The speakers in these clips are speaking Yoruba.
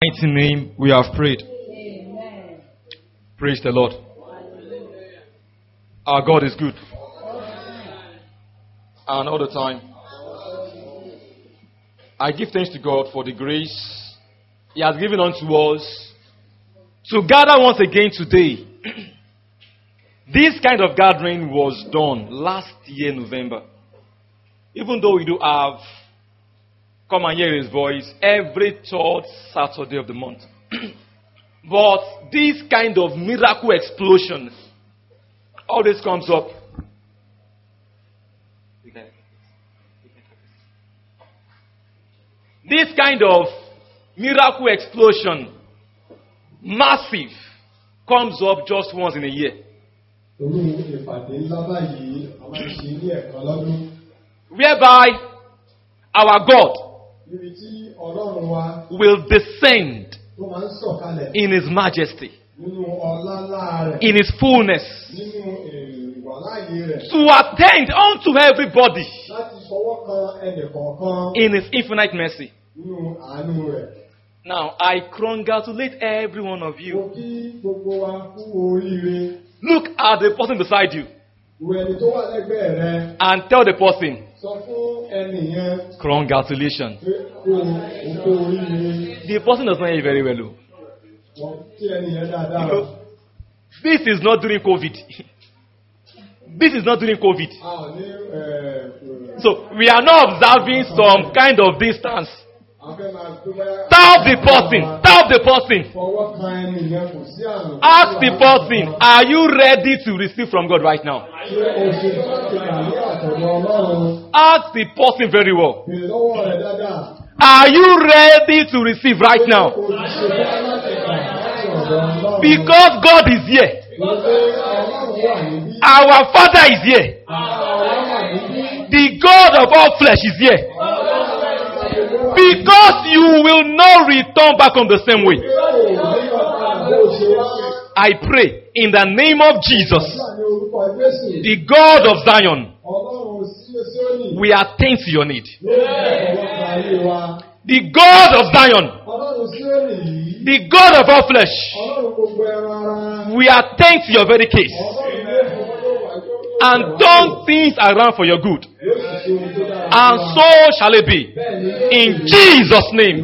mighty name we have prayed. Praise the Lord. Our God is good. And all the time. I give thanks to God for the grace He has given unto us to gather once again today. this kind of gathering was done last year, November. Even though we do have come and hear His voice every third Saturday of the month. but this kind of miracle explosion always comes up. This kind of miracle explosion, massive, comes up just once in a year. Olú ìpàdé ńlá báyìí a máa ń ṣe ní ẹ̀kan lọ́dún. Whereby our God Níbi tí Ọlọ́run wa will descend tó máa ń sọ̀kalẹ̀ in His majesty, nínú ọlá ńlá rẹ̀, in His fullness, nínú èrè ìwàláyé rẹ̀, to attend unto everybody láti fọwọ́ kan ẹnì kọ̀ọ̀kan in His infinite mercy. nínú àánú rẹ̀. Now, I congratulate every one of Mo you. kí gbogbo wa kú oríire. Look at the person beside you Wo ẹni tó wà lẹ́gbẹ̀ẹ́ rẹ and tell the person, sọ fún ẹnì yẹn Congratulations. pé kó o kú oríire. The person does not hear you very well. oh. Wọ́n kí ẹnì yẹn dáadáa. You know, this is not during COVID. this is not during COVID. A ò ní ẹ̀ So we are not observing some kind of distance. a fẹ́ máa tó bá. Tell the person, tell the person, Fọwọ́ kan ẹnì yẹn kò sí àrùn. ask the person, are you ready to receive from God right now? Ṣé o ṣe tó láti gbà ní àtọ̀dọ̀ Ọlọ́run? Ask the person very well, Bèrè lọ́wọ́ rẹ̀ dáadáa. are you ready to receive right now? O ti ṣe tó láti gbà láti ọ̀dọ̀ Ọlọ́run. Because God is here. Wípé Ọlọ́run wà níbí. Our Father is here. Ọlọ́run wà níbí. The God of all flesh is here. Because you will not return back on the same way. I pray in the name of Jesus, the God of Zion, we attend to your need. The God of Zion, the God of all flesh, we attend to your very case and turn things around for your good. And so shall it be. In Jesus' name.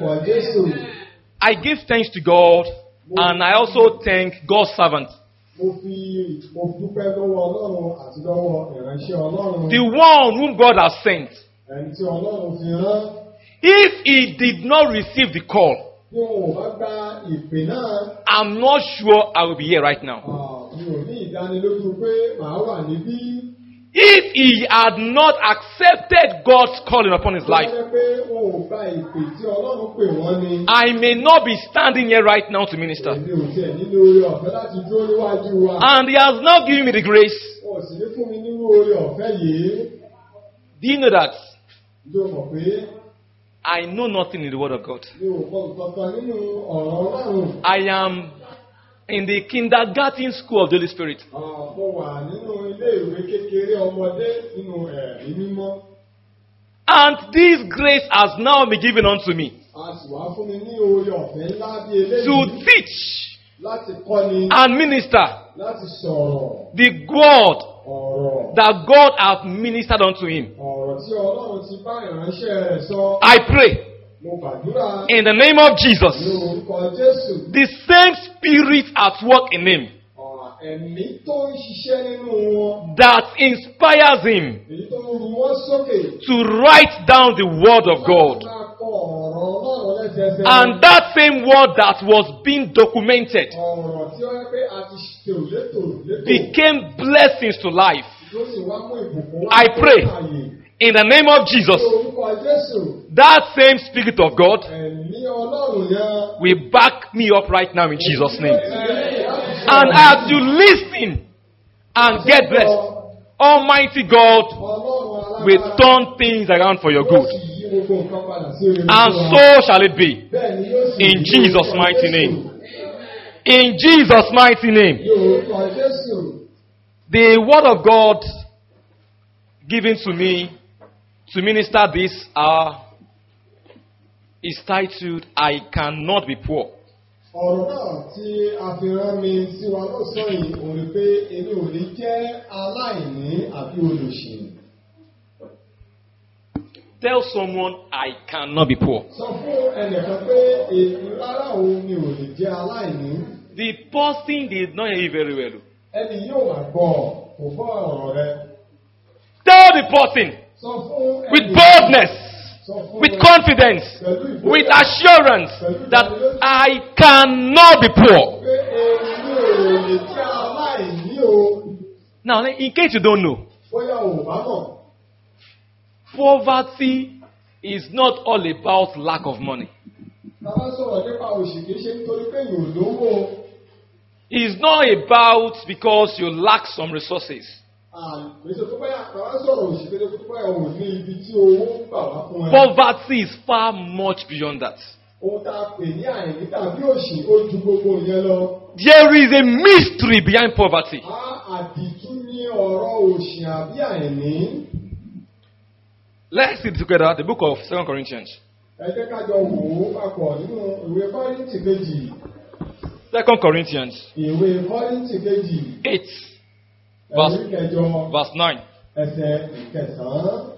I give thanks to God and I also thank God's servant, Mo fi mo dúpẹ́ lọ́wọ́ Ọlọ́run àti lọ́wọ́ ìránṣẹ́ Ọlọ́run. the one whom God has sent. Ẹni tí Ọlọ́run fi rán. If he did not receive the call, Bí wọn ò bá gba ìpè náà, I'm not sure I will be here right now. ah, mi ò ní ìdánilójú pé màá wà níbí. If he had not accepted God's calling upon his Tó bá life, jẹ́ pé wọn ò gba ìpè tí Ọlọ́run pè wọ́n ni. I may not be standing here right now to minister. Èmi ò tiẹ̀ nínú oore ọ̀fẹ́ láti dúró níwájú wa. And he has not given me the grace. Wọ́n sì ní fún mi nínú oore ọ̀fẹ́ yìí. Do you know that Ló mọ̀ pé I know nothing in the Word of God? mi ò kọ́ nǹkan kan nínú ọ̀rọ̀ Ọlọ́run. I am in the kindergarten school of the Holy Spirit. Ah, Mo wà nínú ilé ìwé kékeré ọmọdé nínú ẹ̀rí mímọ́. And this grace has now been given unto me A sì wá fún mi ní oore ọ̀fẹ́ ńlá bí eléyìí. to teach Láti kọ́ni, and minister láti sọ̀rọ̀ the word ọ̀rọ̀. that God hath ministered unto him. Ọ̀rọ̀ tí Ọlọ́run ti bá ìránṣẹ́ rẹ̀ sọ. I pray Mo gbàdúrà in the name of ní Jesus, orúkọ Jésù. the same spirit at work in him Ọ̀rọ̀ ẹ̀mí tó ń ṣiṣẹ́ nínú wọn. that inspires him Èyí tó ń ru wọ́n sókè. to write down the word of God. Láti máa kọ ọ̀rọ̀ Ọlọ́run lẹ́sẹẹsẹ. And that same word that was being documented Ọ̀rọ̀ tí ó yẹ pé a ti ṣètò létò létò. became blessings to life. Ló sì wá mú ìbùkún wá I pray. fún ààyè. In the name of Jesus, Ní orúkọ Jésù. that same spirit of God Ẹ̀mí Ọlọ́run yẹn. will back me up right now in Jesus' name. And as you listen and get blessed, Almighty God will turn things around for your good. And so shall it be. In Jesus' mighty name. In Jesus' mighty name. The word of God given to me to minister this hour is titled, I Cannot Be Poor. ọ̀rọ̀ náà tí a fi rán mi sí wa lọ́sàn-án yìí òun ni pé èmi ò ní jẹ́ aláìní àbí olùṣì. Tell someone, I cannot be poor. sọ fún ẹnìkan pé èmi rárá òun mi ò lè jẹ́ aláìní. The person did not hear you very well. ẹni yóò wá gbọ́ ọ, kò gbọ́ ọ̀rọ̀ rẹ. Tell the person sọ fún ẹnì- with boldness, sọ fún with ẹ- confidence, pẹ̀lú ìgboyà with assurance that I cannot be poor. pé èmi ò lè jẹ́ aláìní o. Now, in case you don't know, bóyá ò bá mọ̀. poverty is not all about lack of money. tá a bá sọ̀rọ̀ nípa òṣì kìí ṣe nítorí pé yóò lówó. It's not about because you lack some resources. àgbèsè tó báyà tá a bá sọ̀rọ̀ òṣì kìí ṣe tó báyà ò ní ibi tí owó ń gbà wá fún ẹ. Poverty is far much beyond that. ohun tá a pè ní àìní tàbí òṣì ó ju gbogbo yẹn lọ. There is a mystery behind poverty. a àdìtú ní ọ̀rọ̀ òṣì àbí àìní. Let's see together the book of Second Corinthians. ẹ jẹ́ ká jọ wò ó papọ̀ nínú ìwé kọ́rìntì kejì. Second Corinthians ìwé kọ́rìntì kejì. 8, ẹ̀rí kẹjọ verse 9. ẹsẹ̀ ìkẹsàn-án.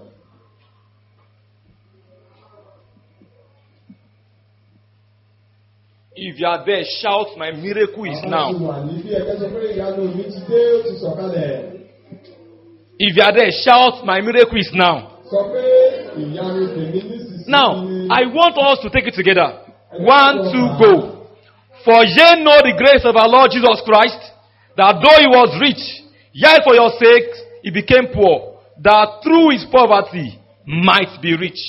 If you are there, shout, My miracle is Àwọn ti now. wà níbí ẹgbẹ́ sọ pé ìyanu mi ti dé ó ti sọ̀kalẹ̀. If you are there, shout, My miracle is now. Sọ pé ìyanu tèmi nísinsìnyí. Now, I want us to take it together. One, two, go. For ye know the grace of our Lord Jesus Christ, that though he was rich, yet for your sake he became poor, that through his poverty might be rich.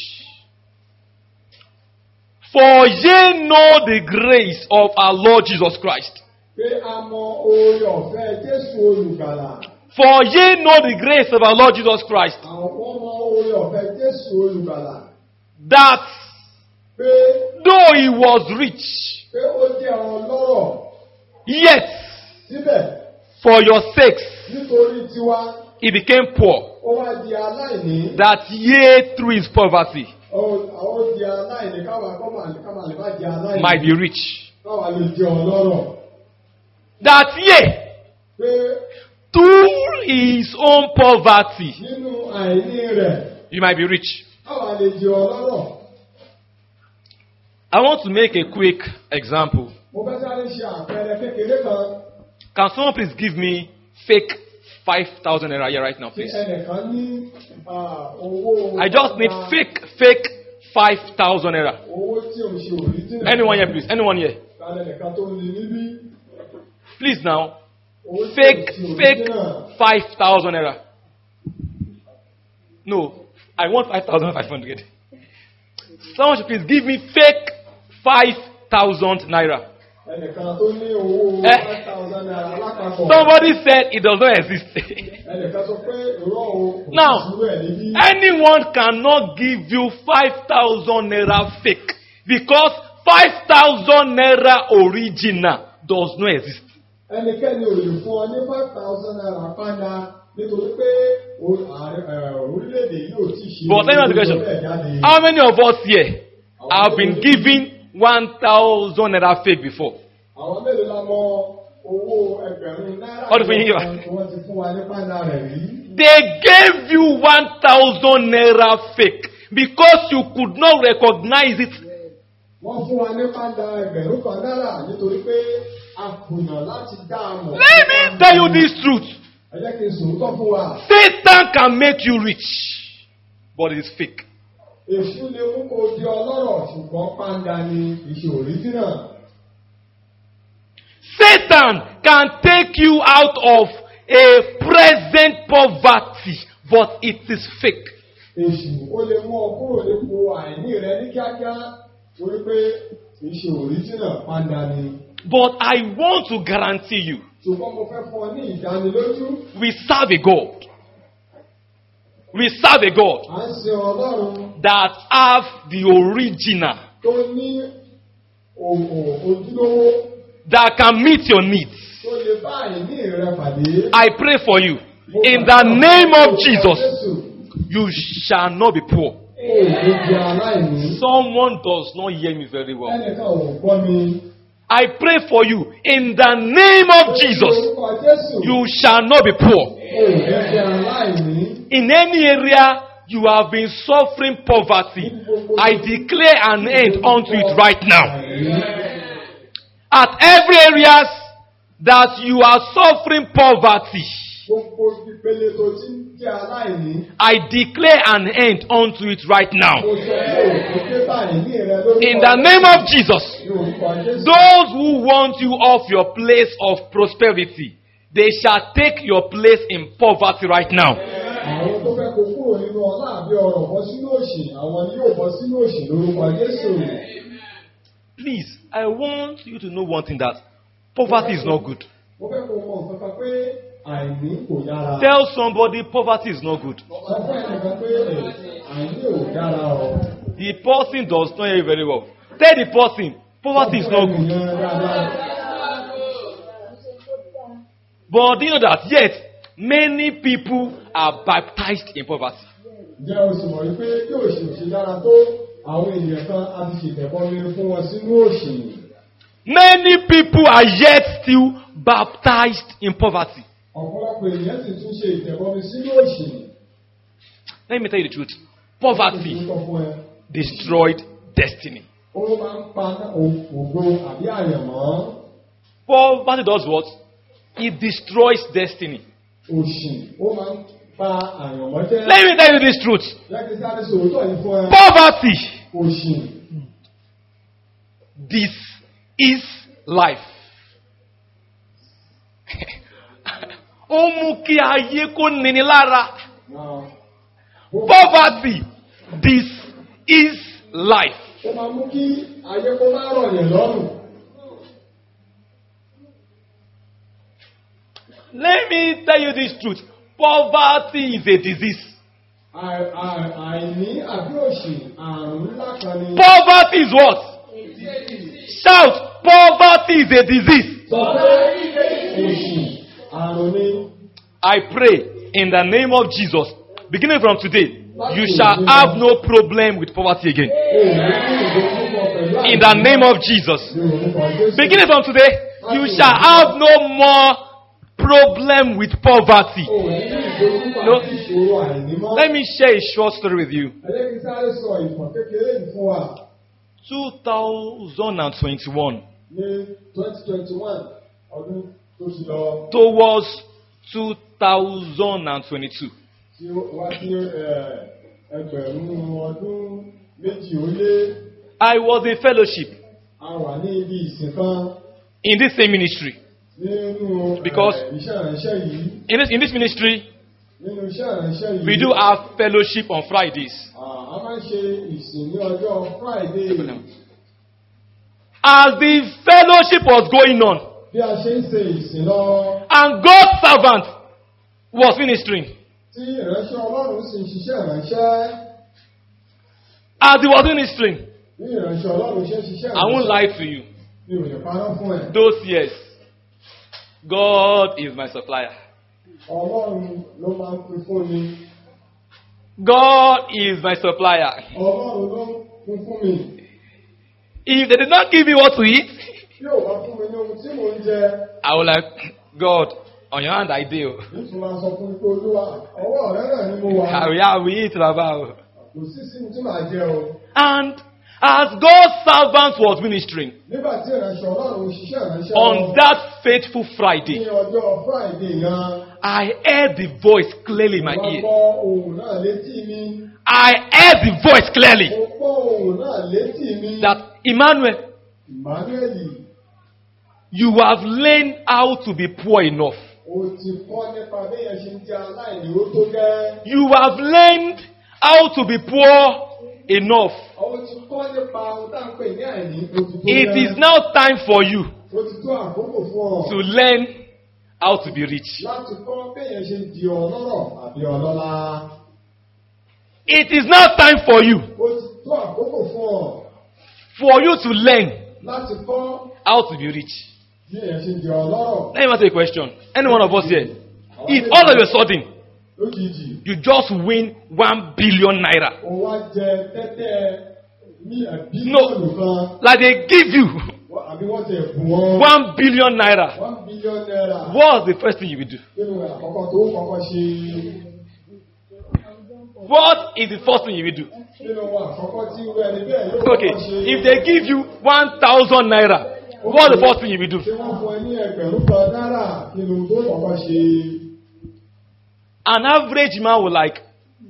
For ye know the grace of our Lord Jesus Christ. Pé a mọ oore ọ̀fẹ́ Jésù olùgbàlà. For ye know the grace of our Lord Jesus Christ, Àwọn mọ oore ọ̀fẹ́ Jésù olùgbàlà. that Pé though he was rich, pé ó jẹ́ ọlọ́rọ̀ yet síbẹ̀ for your sakes nítorí tiwa he became poor. ó wá di aláìní. that ye through his poverty Ó ó di aláìní káwa kọ́mà káwa lè má di aláìní. might be rich. Káwa lè jẹ ọlọ́rọ̀. That ye Pé through his own poverty nínú àìní rẹ̀ you might be rich. káwa lè jẹ ọlọ́rọ̀. I want to make a quick example. Mo fẹ́ sáré ṣe àpẹẹrẹ kékeré kan. Can someone please give me fake 5,000 naira here right now, Tí please? ẹnìkan ní ah, owó. I just need ah, fake, fake 5,000 naira. Owó tí o ṣe òrìjìnà. Anyone here, please? Anyone here? Tálẹ̀ nìkan tó ní níbí. Please now. Owó tí o Fake, ṣe fake òrìjìnà. 5,000 naira. No, I want 5,500. Someone should please give me fake 5,000 naira. Ẹnìkan tó ní owó Eh. five thousand naira lápapọ̀. Somebody said it does not exist. Ẹnìkan sọ pé ìrọ̀ o kò Now, sí irú ẹ̀ níbí. Anyone cannot give you 5,000 naira fake because 5,000 naira original does not exist. Ẹnikẹ́ni ò lè fún ọ ní five thousand naira padà nítorí pé o- ààrẹ- ẹ̀, orílẹ̀-èdè yìí ò tí ì ṣe But let me ask the question. bẹ́ẹ̀ jáde. How many of us here have been given 1,000 naira fake before? Àwọn mélòó la mọ owó ẹgbẹ̀rún náírà Ọdún fún yín yín wa. tí wọ́n ti fún wa ní padà rẹ̀ rí? They gave you 1,000 naira fake because you could not recognize it. Wọ́n fún wa ní padà ẹgbẹ̀rún kan náírà nítorí pé a kùnà láti dá a mọ̀. Let me tell you this truth. Ẹ jẹ́ kí n sòótọ́ fún wa. Satan can make you rich, but it is fake. Èṣù lè mú kó di ọlọ́rọ̀ ṣùgbọ́n pàǹdà ni ìṣe òríjìnà. Satan can take you out of a present poverty, but it is fake. Èṣù ó lè mú ọ kúrò nípò àìní rẹ ní kíákíá torí pé ìṣe òríjìnà pàǹdà ni. But I want to guarantee you, Ṣùgbọ́n mo fẹ́ fún ọ ní ìdánilójú. we serve a God. We serve a God À ń sin ọlọ́run that have the original, tó ní òwò ojúlówó that can meet your needs. tó lè bá àìní rẹ pàdé. I pray for you. Mo In gbàdúrà the name fún of orúkọ Jesus, Jésù, you shall not be poor. ó ní di aláìní. Someone does not hear me very well. ẹnìkan ò gbọ́ mi. I pray for you in the name of Jesus. orúkọ Jésù. You shall not be poor. ó ní di aláìní. In any area you have been suffering poverty, I declare an end unto it right now. At every areas that you are suffering poverty, gbogbo ìpele tó ti ń jẹ́ aláìní. I declare an end unto it right now. mo sọ pé òkú dé báyìí ní ìrẹ lórúkọ In the name of Jesus, ní orúkọ Jésù. those who want you off your place of prosperity, they shall take your place in poverty right now. àwọn tó fẹ́ kó kúrò nínú ọlá àbí ọrọ̀ bọ́ sínú òṣì àwọn ni yóò bọ́ sínú òṣì lórúkọ Jésù. Please, I want you to know one thing that poverty is not good. mo fẹ́ kó mọ nǹkan kan pé àìní kò dára. Tell somebody poverty is not good. sọ fún ẹnìkan pé àìní ò dára o. The person does not hear you very well. Tell the person poverty is not good. Ìyẹn dáadáa. But do you know that yet many people are baptized in poverty? Ǹjẹ́ o sì mọ̀ wípé bí òṣì ò ṣe dára tó àwọn ènìyàn kan a ti ṣètẹ̀kọ́ mi fún wọn sínú òṣì. Many people are yet still baptized in poverty. ọ̀pọ̀lọpọ̀ ènìyàn sì tún ṣe ìtẹ̀kọ́ mi sínú òṣì. Let me tell you the truth. Poverty Mo sọ fún ẹ, destroyed destiny. ó máa ń pa ògo àbí àyànmọ́. Poverty does what? It destroys destiny. òṣì ó máa ń pa àyànmọ́ jẹ́. Let me tell you this truth. lẹ́kìn sáré sòótọ́ yìí fún ẹ. Poverty, òṣì this is life. Ó mú kí ayé kó nini lára. náà Poverty, this is life. ó máa mú kí ayé kó má rọ̀ yẹn lọ́rùn. Let me tell you this truth. Poverty is a disease. Àì- àì- àìní àbí òṣì àrùn ńlá kan ni. Poverty is what? Shout, poverty is a disease. sọ pé òṣì àrùn ni. I pray in the name of Jesus, beginning from today, you shall have no problem with poverty again. Òní kí ìdókòwò pẹ̀lú àìní. In the name of Jesus. Ní orúkọ Jésù. Beginning from today, you shall have no more problem with poverty. Òní kí ìdókòwò No. àti ìṣòro àìní mọ́. Let me share a short story with you. Ẹlẹ́kìn sáré sọ ìtàn kékeré yìí fún wa 2021 ní twenty twenty one ọdún tó ti lọ towards 2022. tí ó wá sí ẹ, ẹgbẹ̀rún ọdún méjì ó lé I was in fellowship a wà ní ibi ìsìn kan in this same ministry. nínú ẹ, Because- iṣẹ́ ìránṣẹ́ yìí In this, in this ministry, nínú iṣẹ́ ìránṣẹ́ yìí we do have fellowship on Fridays. à, a máa ń ṣe ìsìn ní ọjọ́ Friday As the fellowship was going on, bí a ṣe ń ṣe ìsìn lọ and God's servant was ministering, tí ìránṣẹ́ Ọlọ́run sì ń ṣiṣẹ́ ìránṣẹ́ as he was ministering, bí ìránṣẹ́ Ọlọ́run ṣe ń ṣiṣẹ́ I won't ìránṣẹ́ lie to you. mi ò lè parọ́ fún ẹ. Those years, God is my supplier. Ọlọ́run ló máa ń pín fún mi. God is my supplier. Ọlọ́run ló ń pín fún mi. If they did not give me what to eat, Bí ò bá fún mi ní ohun tí mò ń jẹ, I would like, God, on your hand I do. nítorí máa sọ fún mi pé Olúwa, ọwọ́ ọ̀rẹ́ náà ni mo wà. I will, I will eat Baba. Kò sí sí mi tí màá jẹ o. And as God's servant was ministering Nígbà tí ìránṣẹ́ Ọlọ́run ń ṣiṣẹ́ ìránṣẹ́ on lọ, that faithful ní Friday, ọjọ́ Friday yẹn, I heard the voice clearly in my wọ́n ear. gbọ́ ohùn náà létí mi. I heard the voice clearly Mo gbọ́ ohùn náà létí mi. that Emmanuel, Emmanuel, you have learned how to be poor enough. o ti kọ́ nípa bí yẹn ṣe ń jẹ́ aláìní ó tó gẹ́. You have learned how to be poor enough. O ti kọ́ nípa ohun tá à ń pè ní àìní ó ti tó It gẹ́. is now time for you Ó ti tó àkókò fún ọ. to learn how to be rich. láti kọ́ béèyàn ṣe di ọlọ́rọ̀ àbí ọlọ́lá. It is now time for you Ó ti tó àkókò fún ọ for you to learn láti kọ́ how to be rich. béèyàn ṣe di ọlọ́rọ̀. Let me ask you a question. Any one of us here, if all of a sudden lójijì you just win one billion naira. ó wá jẹ tẹ́tẹ́ ní bílíọ̀nù kan Like they give you wọ́n- àbí wọ́n ti bù wọ́n one billion naira. one billion naira What's the first thing you will do? nínú àkọ́kọ́ tó kọ́kọ́ ṣe What is the first thing you will do? nínú àkọ́kọ́ tí irú ẹni bẹ́ẹ̀ yóò Okay, kọ́kọ́ ṣe. if they give you one thousand naira, what's the first thing you will do? ṣé wọ́n fún ẹ ní ẹgbẹ̀rún kan náírà nínú tó kọ́kọ́ ṣe. An average man will like,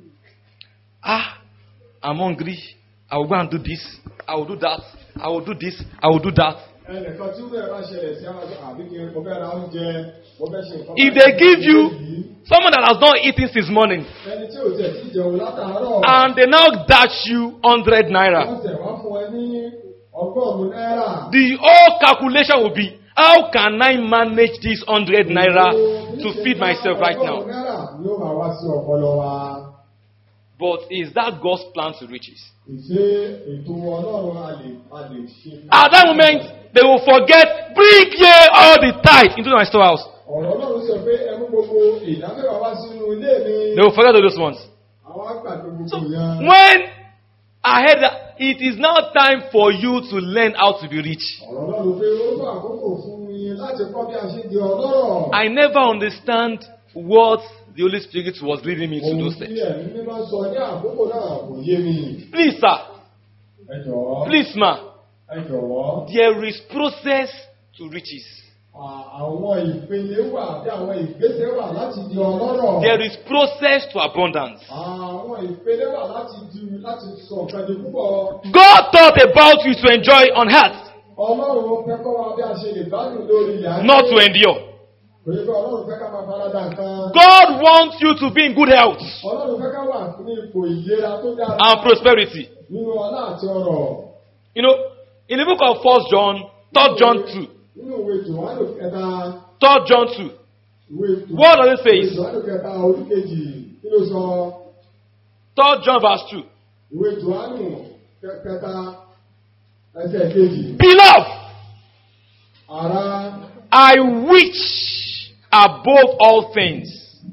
ah, I'm hungry. I will go and do this. I will do that. I will do this. I will do that. ẹnìkan tí wúrẹ̀ bá ṣẹlẹ̀ sí àwọn àbí kí mo fẹ́ ra oúnjẹ mo fẹ́ ṣe nǹkan. If they give you someone that has not eaten since morning ẹni tí ò tẹ̀ tí jẹun látàárọ̀. and they now dash you hundred naira, wọ́n tẹ̀ wá fún ẹ ní ọgọ́rùn-ún náírà. the whole calculation will be how can I manage this hundred naira to feed myself right now? ọgọ́rùn-ún náírà ni ó máa wá sí ọpọlọ wa. But is that God's plan to riches? ìṣe ètò ọlọ́run a lè a lè ṣe. At that moment, they will forget, bring ye all the tithe into my storehouse. ọ̀rọ̀ ọlọ́run sọ pé ẹ mú gbogbo ìdámẹ́wàá wá sínú ilé mi. They will forget all those ones. àwọn àgbàdo So gbogbo yẹn. when I heard that it is now time for you to learn how to be rich, ọ̀rọ̀ ọlọ́run pé ó tó àkókò fún mi láti kọ́ bí a ṣe di ọlọ́rọ̀. I never understand what the Holy Spirit was leading me to ohun those tí things. ẹ̀mí mímọ́ sọ ní àkókò náà kò yé mi. Please, sir, ẹ jọ̀wọ́. please, ma, ẹ jọ̀wọ́. there is process to riches. À- àwọn ìpele wà bí àwọn ìgbésẹ̀ wà láti di ọlọ́rọ̀. There is process to abundance. àwọn ìpele wà láti di láti sọ nǹkan di púpọ̀. God thought about you to enjoy on earth, ọlọ́run fẹ́ kọ́ wa bí a ṣe lè gbádùn lórí ilẹ̀ ayé. not to endure. kò yẹ kí ọlọ́run fẹ́ ká máa farada nǹkan. God wants you to be in good health ọlọ́run fẹ́ ká wà ní ipò ìlera tó dára. and prosperity. nínú ọlá àti ọrọ̀. You know, in the book of First John, Third John 2, nínú ìwé jòhánù kẹta. Third John 2, ìwé Jòhánù- What does it say? ìwé jòhánù kẹta orí kejì kí ló sọ. Third John verse 2. ìwé jòhánù kẹ- kẹta ẹsẹ̀ kejì. Beloved, ara I wish above all things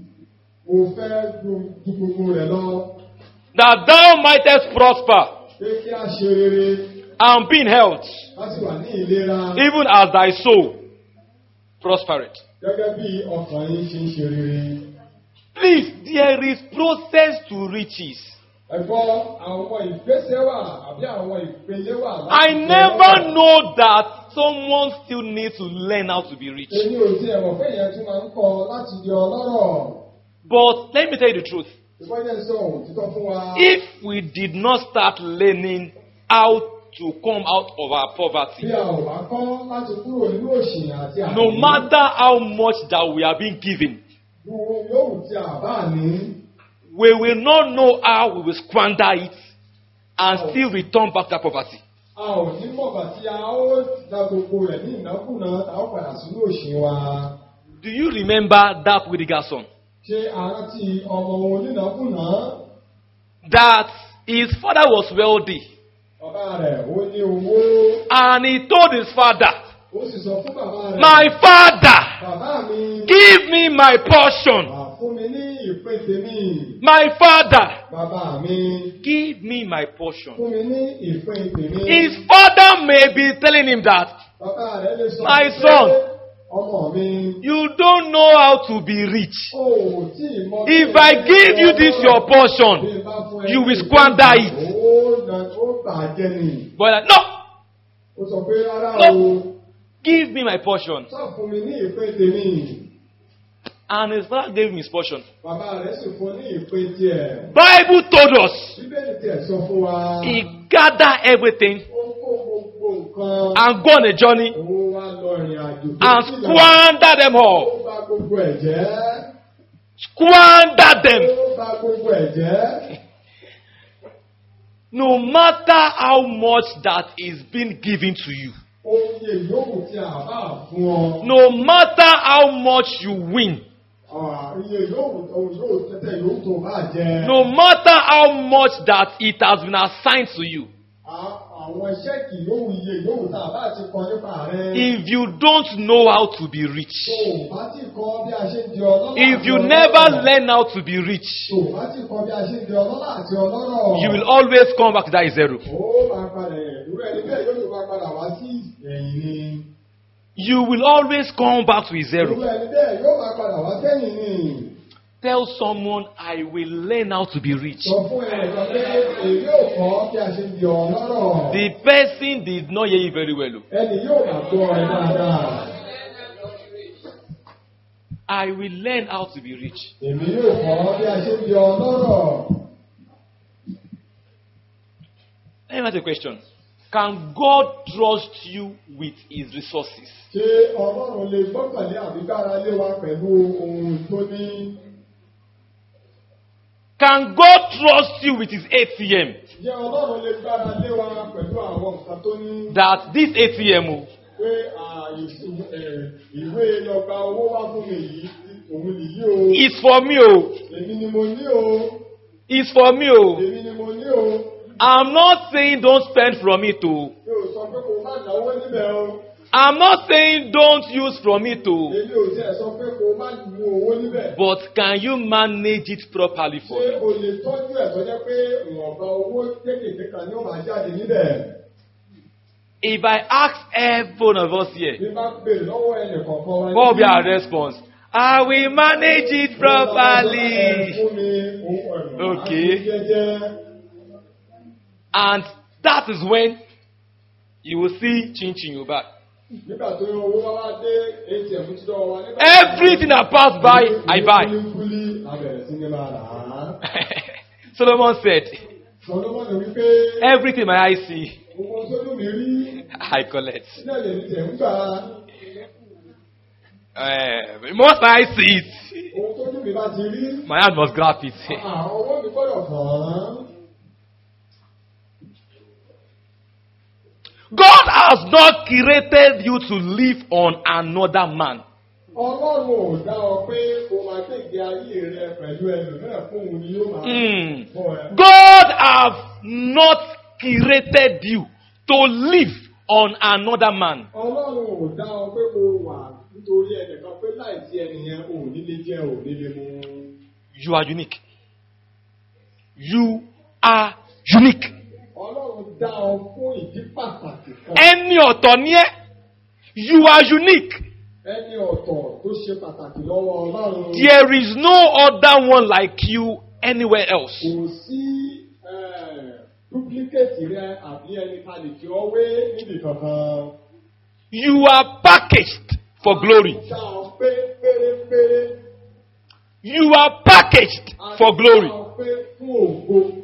mo fẹ́ ju ju gbogbo rẹ̀ lọ. that thou mightest prosper pé kí a ṣe rere and be in health, láti wà ní ìlera even as thy soul prospereth. gẹ́gẹ́ bí ọkàn yín ṣe ń ṣe rere. Please, there is process to riches. ẹ̀gbọ́n àwọn ìgbésẹ̀ wà àbí àwọn ìpele wà. I never know that someone still needs to learn how to be rich. èmi ò tiẹ̀ mọ̀ pé ìyẹn tún máa ń kọ láti di ọlọ́rọ̀. But let me tell you the truth. ìfọ́jẹ́ sọ òtítọ́ fún wa. If we did not start learning how to come out of our bí poverty, a ò bá kọ́ láti kúrò nínú òṣì àti àìní. no matter how much that we are being given, Gbogbo yòówù tí a bá ní. we will not know how we will squander it and still return back to that poverty. a ò ní mọ̀gbà tí a ó da gbogbo rẹ̀ ní ìnákùná tá a ó padà sínú òṣì wa. Do you remember that Whittaker son? ṣé a rántí ọmọ onínàkùná That his father was wealthy bàbá rẹ̀ ó ní owó and he told his father, ó sì sọ fún bàbá rẹ̀. My father, bàbá mi give me my portion. wà fún mi ní ìpín tèmi. My father, bàbá mi give me my portion. fún mi ní ìpín tèmi. His father may be telling him that bàbá rẹ̀ lè sọ My pé, son. ọmọ mi. you don't know how to be rich. ó ò tí ì mọ. If I give you this your portion, Bí n bá fún ẹ you ní will ìpín squander tèmi, it. ó nà- ó bàjẹ́ ni. But like, no, ó sọ pé rárá No. o. give me my portion. sọ fún mi ní ìpín tèmi. And his father gave him his portion. bàbá rẹ̀ sì fún ní ìpín tiẹ̀. Bible told us bíbélì tiẹ̀ sọ fún wa. he gathered everything ó kó gbogbo nǹkan. and go on a journey Owó wa lọ ìrìn àjò. and squander them all. Ó bà gbogbo ẹ̀ jẹ́. Squander them. Ó bà gbogbo ẹ̀ jẹ́. No matter how much that is being given to you, Oye yòówù tí a bá fún ọ. no matter how much you win, Ah, Iye yòówù ohun yòówù tẹ́tẹ́ yòówù tó bá jẹ. no matter how much that it has been assigned to you, À- àwọn ṣẹ́ẹ̀kì yòówù iye yòówù tá a bá ti kọ nípa rẹ̀. if you don't know how to be rich, tó o bá ti kọ́ bí a ṣe ń di ọlọ́lá if àti you ọlọ́rọ̀, never learn how to be rich, tó o bá ti kọ́ bí a ṣe ń di ọlọ́lá àti ọlọ́rọ̀. you will always come back to that zero. ó máa padà irú ẹni bẹ́ẹ̀ yóò tún máa padà wá sí ẹ̀yìn ni. You will always come back to irú zero. ẹni bẹ́ẹ̀ yóò máa padà wá sẹ́yìn ni. Tell someone, I will learn how to be rich. sọ fún ẹnìkan pé èyí ò kọ́ bí a ṣe ń di ọlọ́rọ̀. The person did not hear you very well. o. ẹni yóò máa gbọ́ ẹ dáadáa. I will learn how to be rich. èmi yóò kọ́ bí a ṣe ń di ọlọ́rọ̀. Let me ask you a question. Can God trust you with his resources? ṣé ọlọ́run lè gbọ́kànlé àbíkára lé wa pẹ̀lú ohun tó ní. Can God trust you with his ATM? Jẹ́ ọlọ́run lè gbára lé wa pẹ̀lú àwọn nǹkan tó ní That this ATM, o, pé à, ìṣù- ẹ̀, ìwé lọ́gbà owó wá fún mi yìí òun nìyí o. is for me, o. Èmi ni mo ní o. Is for me, o. Èmi ni mo ní o. I'm not saying don't spend from it, o. Mi ò sọ pé kò má náwó níbẹ̀ o. I'm not saying don't use from it, o. Èmi ò tiẹ̀ sọ pé kò má mú owó níbẹ̀. But can you manage it properly for Ṣé me? o lè tọ́jú ẹ̀ tó jẹ́ pé ìwọ̀nba owó kéékèèké kan ni ó máa jáde níbẹ̀? If I ask every one of us here, Bí bá béèrè lọ́wọ́ ẹnì kọ̀ọ̀kan wa. what will be our response? I will manage it properly. Okay. Okay. And that is when you will see Chin Chin Yoba. Nígbà tó yọ owó wá wá dé ATM tí lọ́wọ́ wa. nígbà Everything that pass by, I buy. Kúlíkúlí abẹ̀rẹ̀ sí ní máa rà á. Solomon said, Sọlọ́mọ́ ni wípé Everything my eyes see, gbogbo sójú mi rí I collect. sílẹ̀ lè ní tẹ̀ ń gbà. Uh, most my eyes see it, Ohun tójú mi bá ti rí. my hand must grab it. Àwọn owó mi gbọ́dọ̀ kàn án. God has not created you to live on another man. Ọlọ́run ò dá ọ pé o máa gbègbè ayé rẹ pẹ̀lú ẹlòmíràn fún òun ni yóò máa Mm. bọ̀ ẹ́. God have not created you to live on another man. Ọlọ́run ò dá ọ pé kó o wà nítorí ẹnìkan pé láìsí ẹnìyẹn ò ní lè jẹ ò ní lè mu. You are unique. You are unique. Ọlọ́run dá ọ fún ìdí pàtàkì kan. Ẹni ọ̀tọ̀ ni ẹ́. You are unique. Ẹni ọ̀tọ̀ tó ṣe pàtàkì lọ́wọ́ Ọlọ́run. There is no other one like you anywhere else. Kò sí eh, duplicate rẹ àbí ẹni ká lè fi ọ wé níbi kankan. You are packaged for glory. Dá ọ pé pérépéré. You are packaged A for glory. Dá ọ pé fún ògo.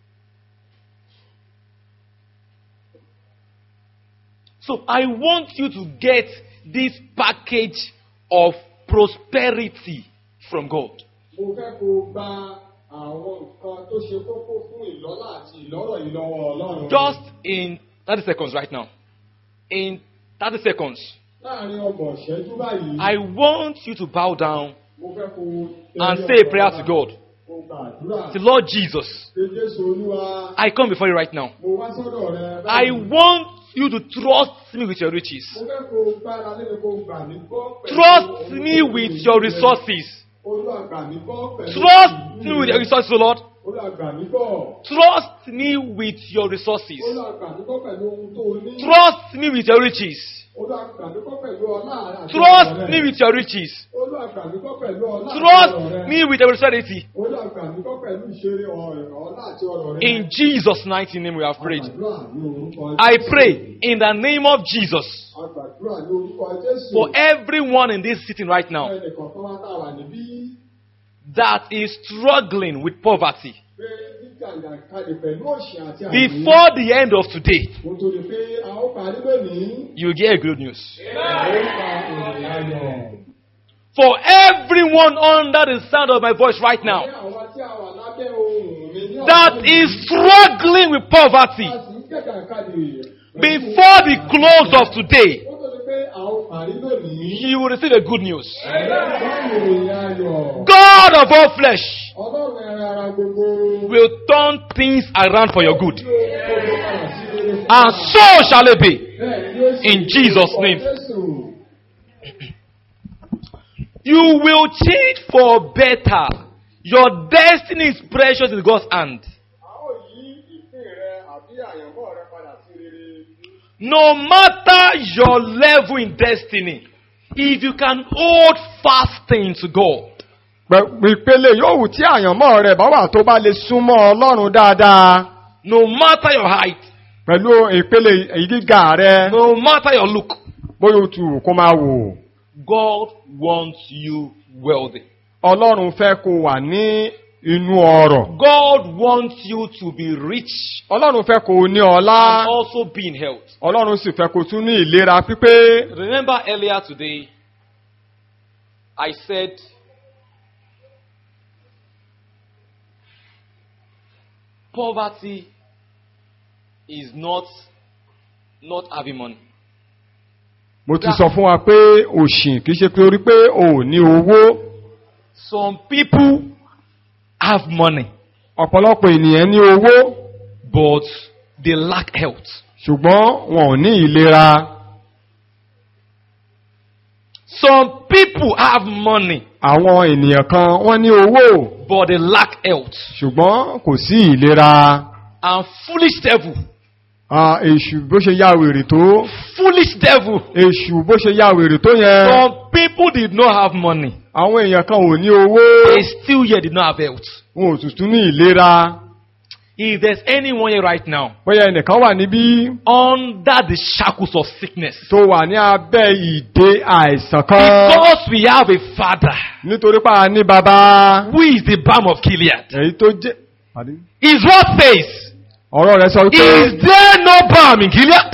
So I want you to get this package of prosperity from God. Mo fẹ́ kó o gba àwọn nǹkan tó ṣe kókó fún ìlọ́lá àti ìlọ́rọ̀ yìí lọ́wọ́ Ọlọ́run. Just in 30 seconds right now. In 30 seconds, Láàárín ọgbọ̀n ìṣẹ́jú báyìí. I want you to bow down Mo fẹ́ kó o and tẹ́lẹ̀ say a ọ̀rọ̀ prayer wa. to God. Kó o gbàdúrà. Say, Lord Jesus, Pé Jésù Olúwa. I come before you right now. Mo wá sọ́dọ̀ rẹ. I báyìí. want you to trust me with your riches. Mo fẹ́ kó o gbára lé mi kó o gbà mí gbọ́ pẹ̀lú. Trust ohun me tó with lè your jẹ. resources. Olúwa gbà mí gbọ́ pẹ̀lú. Trust me with your resources, O Lord. Olúwa gbà mí gbọ́. Trust me with your resources. Olúwa gbà mí gbọ́ pẹ̀lú ohun tó o ní. Trust me with your riches. Olúwa gbà mí gbọ́ pẹ̀lú ọlá rẹ àti ọrọ̀ Trust rẹ. me with your riches. Olúwa gbà mí gbọ́ pẹ̀lú ọlá àti ọrọ̀ Trust rẹ. me with your prosperity. Olúwa gbà mí gbọ́ pẹ̀lú ìṣeré ọ̀rọ̀ ọlá àti ọrọ̀ rẹ. In Jesus' mighty name we have prayed. Àgbàdúrà ní orúkọ I Jésù. pray in the name of Jesus Àgbàdúrà ní orúkọ Jésù. for everyone in this sitting right now Ẹnì kọ̀ọ̀kan wá tá a wà níbí that is struggling with poverty pé nígbàgbà kalẹ̀ pẹ̀lú òṣì àti àìní. before the end of today. Mo tó di pé a ó parí lónìí. You get good news. A ó pa ìròyìn ayọ̀. For everyone under the sound of my voice right Ní now àwọn tí a wà lábẹ́ ohùn mi ní that ọ̀sán is yìí, struggling with poverty a sì ń kẹ̀kẹ́ kalẹ̀. before the close of today, Mo tó di pé a ó parí lónìí. you will receive a good news. A ó pa ìròyìn ayọ̀. God of all flesh Ọlọ́run ẹran ara gbogbo. will turn things around for your good. Yóò kó gbogbo padà sí rere And so shall it be. Bẹ́ẹ̀ ni yóò sì In rí Jesus' orúkọ name. Jésù. You will change for better. Your destiny is precious in God's hand. A ó yí ìpín rẹ àbí àyànmọ́ rẹ padà sí rere. No matter your level in destiny, if you can hold fasting to God, Pẹ̀- ìpele yòówù tí àyànmọ́ rẹ̀ bá wà tó bá lè súnmọ́ ọlọ́run dáadáa no matter your height, pẹ̀lú ìpele ìgíga rẹ̀ no matter your look, bóyá o tù wù kó máa wò God wants you wealthy. ọlọ́run fẹ́ kó wà ní inú ọrọ̀ God wants you to be rich ọlọ́run fẹ́ kó ní ọlá and also be in health. ọlọ́run sì fẹ́ kó tún ní ìlera pípé Remember earlier today, I said, poverty is not not having money. mo ti sọ fún wa pé òṣì kìí ṣe pé orí pé o ò ní owó Some people have money, ọ̀pọ̀lọpọ̀ ènìyàn ní owó but they lack health. ṣùgbọ́n wọn ò ní ìlera Some people have money, àwọn ènìyàn kan wọ́n ní owó but they lack health. ṣùgbọ́n kò sí ìlera And foolish devil, Ah, èṣù bó ṣe yá wèrè tó foolish devil. èṣù bó ṣe yá wèrè tó yẹn Some people did not have money. àwọn èèyàn kan ò ní owó They still yet did not have health. wọn ò tuntun ní ìlera If there's anyone here right now bóyá ẹnìkan wà níbí under the shackles of sickness, tó wà ní abẹ́ ìdè àìsàn kan because we have a father nítorí pa ní bàbá who is the balm of Gilead, èyí tó jẹ́ his word says, ọ̀rọ̀ rẹ̀ sọ pé Is there no balm in Gilead?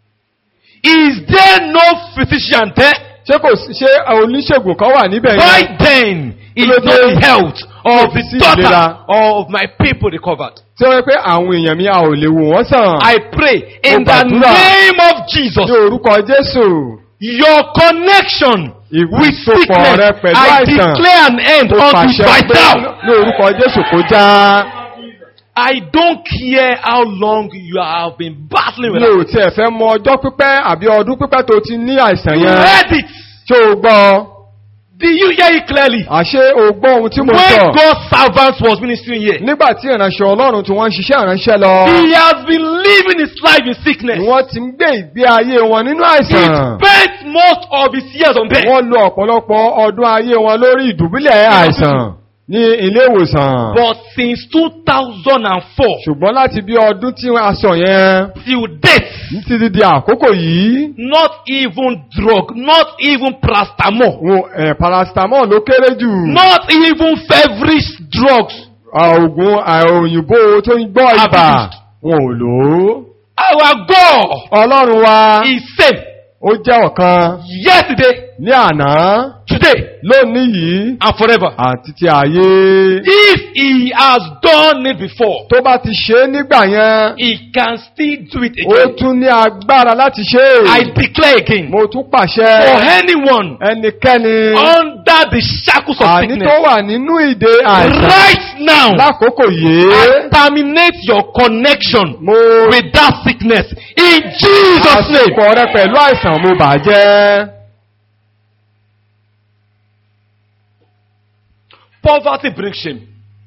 Is there no physician there? ṣé kò sí- ṣé oníṣègùn kan wà níbẹ̀ Why yẹn then is Kí ló not dé? the health of Kò sí the daughter ìlera. of my people recovered? tí ó yẹ pé àwọn èèyàn mi a ò lè wò wọ́n sàn I pray in Mo the gbàdúrà. name of Jesus. ní orúkọ Jésù Your connection with ìwúsopọ̀ sickness, rẹ pẹ̀lú I àìsàn declare an end mo unto pàṣẹ right pé now. ní orúkọ Jésù kó já I don't care how long you have been battling with mi it. ò tiẹ̀ fẹ́ mọ ọjọ́ pípẹ́ àbí ọdún pípẹ́ tó ti ní àìsàn You yẹn heard it. ṣé o gbọ́ Did you hear it clearly? àṣé o gbọ́ ohun tí mo When sọ God's servant was ministering here, nígbà tí ìránṣẹ́ Ọlọ́run tí wọ́n ń ṣiṣẹ́ ìránṣẹ́ lọ he has been living his life in sickness. wọ́n ti ń gbé ìgbé ayé wọn nínú He àìsàn spent most of his years on bed. wọ́n lo ọ̀pọ̀lọpọ̀ ọdún ayé wọn lórí ìdùbúlẹ̀ àìsàn ní ilé ìwòsàn But since 2004 ṣùgbọ́n láti bí ọdún tí a sọ yẹn till date, títí di àkókò yìí not even drug, not even paracetamol, wọn ẹ̀ paracetamol ló kéré jù not even feverish drugs. oògùn òyìnbó tó ń gbọ́ ibà wọn ò lò ó Our God ọlọ́run wa is same ó jẹ́ ọ̀kan yesterday, ní àná today, lónìí yìí and forever. àti ti ayé If he has done it before, tó bá ti ṣe é nígbà yẹn he can still do it ó again. tún ní agbára láti ṣe I é declare again mo tún for pàṣẹ anyone ẹnikẹ́ni under the shackles of àní tó sickness wà nínú ìdè àìsàn right now. lákòókò yìí I terminate your connection mo with that sickness in Jesus' name. àsìkò rẹ pẹ̀lú àìsàn mo bàjẹ́ Poverty brings shame.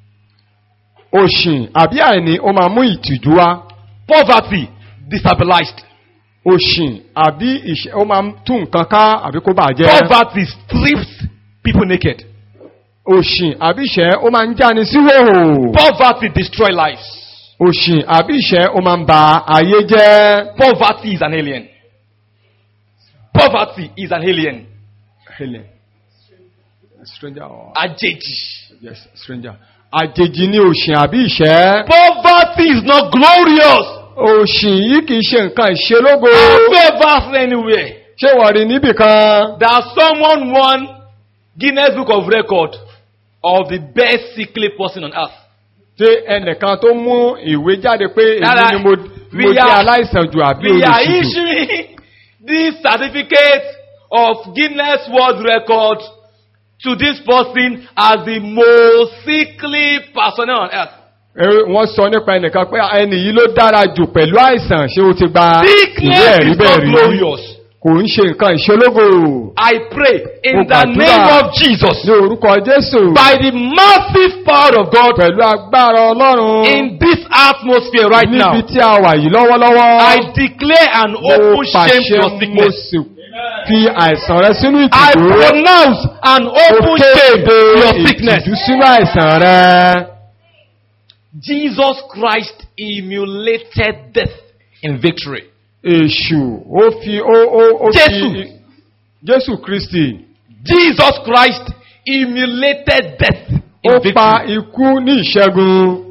òṣìn àbí àìní ó máa mú ìtìjú wá Poverty destabilized. òṣìn àbí ìṣẹ́ ó máa tún nǹkan ká àbí kó bàjẹ́ Poverty strips people naked. òṣìn àbí ìṣẹ́ ó máa ń jáni sí hòhò Poverty destroy lives. òṣìn àbí ìṣẹ́ ó máa ń ba ayé jẹ́ Poverty is an alien. Poverty is an alien. Helen. stranger or Àjèjì. yes stranger àjèjì ni òṣìn àbí ìṣẹ́ Poverty is not glorious. òṣìn yìí kìí ṣe nǹkan ìṣelógo Have you ever seen anywhere ṣé wọ́n rí níbì kan that someone won Guinness Book of Record of the best sickly person on earth? tí ẹnìkan tó mú ìwé jáde pé èyí Rárá, ni mo we mo jẹ́ are- aláìsàn jù àbí We are olùsìjù issuing this certificate of Guinness World Record to this person as the most sickly person on earth. Eh, wọ́n sọ nípa ẹnìkan pé ẹni yìí ló dára jù pẹ̀lú àìsàn ṣé o ti gba ìwé Sickness ẹ̀rí is bẹ́ẹ̀ not rí glorious. kò ń ṣe nǹkan ìṣológo I pray in Mo the gbàdúrà. name of Jesus, ní orúkọ Jésù by the massive power of God pẹ̀lú agbára Ọlọ́run in this atmosphere right now, níbi tí a wà yìí lọ́wọ́lọ́wọ́ I declare an mo open shame to pàṣẹ your mo sickness. sì fi àìsàn rẹ sínú I ìtìjú pronounce an mo open shame kéde to your sickness. ìtìjú sínú àìsàn rẹ. Jesus Christ emulated death in victory. Èṣù ó fi ó ó ó Jésù. fi Jésù Kristi Jesus Christ emulated death in ó pa victory. ikú ní ìṣẹ́gun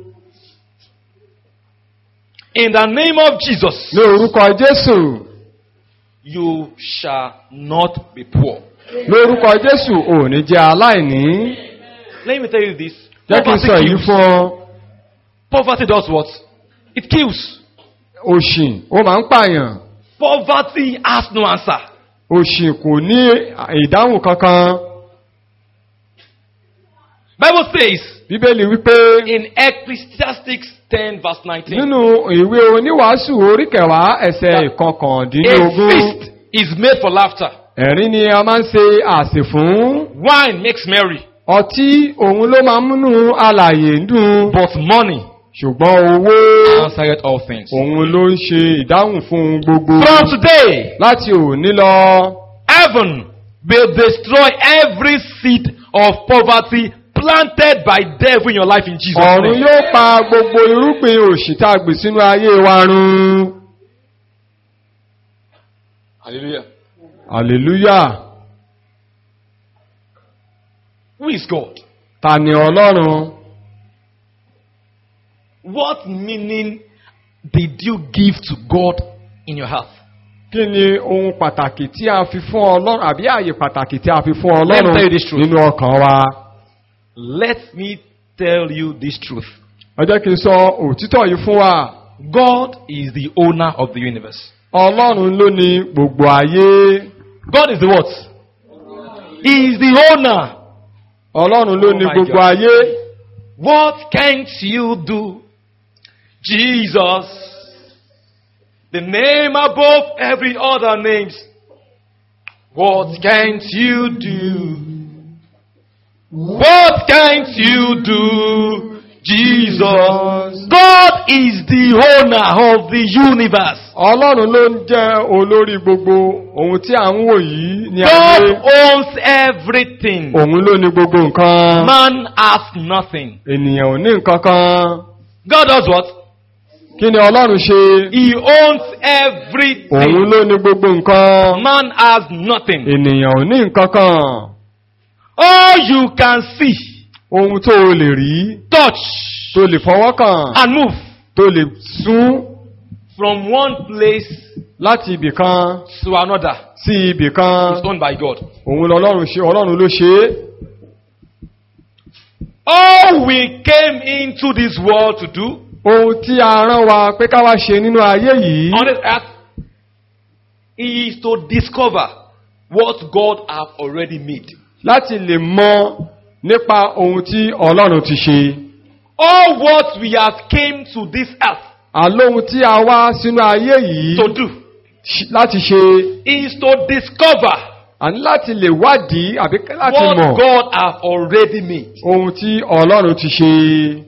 In the name of Jesus, ní orúkọ Jésù you shall not be poor. lórúkọ Jésù ò ní jẹ́ aláìní Let me tell you this. jẹ́ kí n Poverty sọ èyí kills. fún ọ Poverty does what? It kills. òṣì ó máa ń pààyàn Poverty has no answer. òṣì kò ní ìdáhùn kankan Bible says Bíbélì wípé in Ecclesiastes 10 verse 19, nínú ìwé oníwàásù orí kẹwàá ẹsẹ̀ a ìkọkàndínlógún feast is made for laughter. ẹ̀rín ni a máa ń ṣe àsè fún Wine makes merry, ọtí òun ló máa ń múnú alàyè ń dùn but money ṣùgbọ́n owó answereth all things. òun ló ń ṣe ìdáhùn fún ohun gbogbo From today, láti òní lọ heaven will destroy every seed of poverty planted by devil in your life in Jesus' ọ̀run name. yóò pa gbogbo irúgbìn òṣì tá a gbìn sínú ayé wa run Hallelujah. hallelujah Who is God? ta ni ọlọ́run What meaning did you give to God in your heart? kí ni ohun pàtàkì tí a fi fún ọlọ́run àbí ààyè pàtàkì tí a fi fún Let me ọlọ́run tell you this truth. nínú ọkàn wa Let me tell you this truth. ẹ jẹ́ kí n sọ òtítọ́ yìí fún wa God is the owner of the universe. ọlọ́run ló ní gbogbo ayé God is the what? He is the owner. ọlọ́run ló Oh ní my gbogbo God. ayé What can't you do? Jesus, the name above every other names. What can't you do? What can't you do? Jesus. God is the owner of the universe. ọlọ́run ló ń jẹ́ olórí gbogbo ohun tí à ń wò yìí ní God ayé owns everything. òun ló ní gbogbo nǹkan Man has nothing. ènìyàn ò ní nǹkan kan God does what? kí ni ọlọ́run ṣe He owns òun everything. ló ní gbogbo nǹkan Man has nothing. ènìyàn ò ní nǹkan kan All you can see, ohun tó o lè rí touch, tó lè fọwọ́ kàn and move tó lè sún from one place láti ibì kan to another sí ibì kan is owned by God. òun lọ́lọ́run ṣe ọlọ́run ló ṣe é All we came into this world to do ohun tí a rán wa pé ká wá ṣe nínú ayé yìí on this earth is to discover what God have already made. láti lè mọ nípa ohun tí ọlọ́run ti ṣe All what we have came to this earth àlóhun tí a wá sínú ayé yìí to do ṣ- láti ṣe is to discover àní láti lè wádìí àbí láti what mọ̀ God have already made. ohun tí ọlọ́run ti ṣe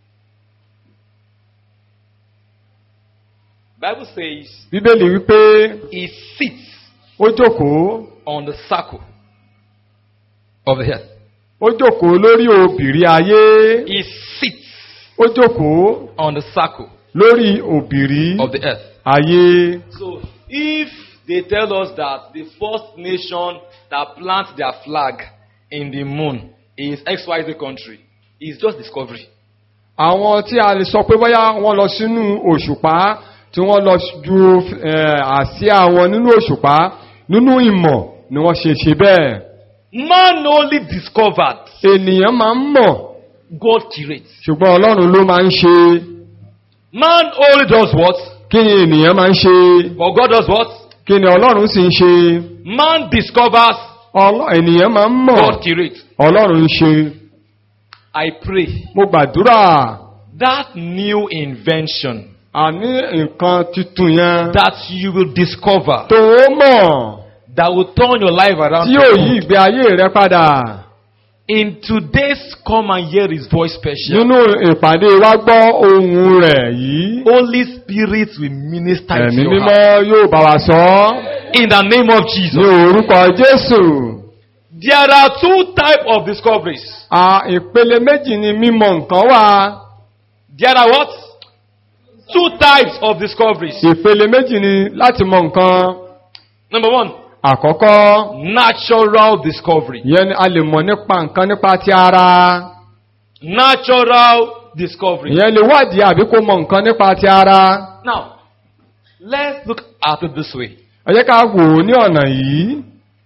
Bible says bíbélì wípé he sits ó jókòó on the circle of the earth. ó jókòó lórí òbìrí ayé He sits ó jókòó on the circle lórí òbìrí of the earth. ayé So if they tell us that the first nation that plant their flag in the moon is XYZ country, it's just discovery. àwọn tí a lè sọ pé bóyá wọ́n lọ sínú òṣùpá tí wọ́n lọ ju eh, àsíá wọn nínú òṣùpá nínú ìmọ̀ ni wọ́n ṣe ṣe bẹ́ẹ̀ Man only discovered, ènìyàn máa ń mọ̀ God curates. ṣùgbọ́n ọlọ́run ló máa ń ṣe Man only does what? kí ni ènìyàn máa ń ṣe But God does what? kí ni ọlọ́run sì ń ṣe Man discovers, Ọlọ́- ènìyàn máa ń mọ̀ God curates. ọlọ́run ń ṣe I pray mo gbàdúrà that new invention àní nǹkan tuntun yẹn that you will discover tó o mọ̀ that will turn your life around. tí yóò yí ìgbé ayé rẹ padà In today's come and hear his voice special. nínú ìpàdé wa gbọ́ ohun rẹ̀ yìí Holy Spirit will minister to ẹ̀mí your mímọ́ heart. yóò bá wa sọ ọ́ In the name of ní Jesus. orúkọ Jésù. There are two types of discoveries. À ìpele méjì ni mímọ̀ nǹkan wà. There are what? Two types of discoveries. Ìpele méjì ni láti mọ nǹkan. Number one, Àkọ́kọ́, natural discovery. ìyẹn ni a lè mọ̀ nípa nǹkan nípa ti ara. Natural discovery. Ìyẹn lè wádìí àbí kó mọ nǹkan nípa ti ara. Now, let's look at it this way. Ẹ jẹ́ ká wò ó ní ọ̀nà yìí.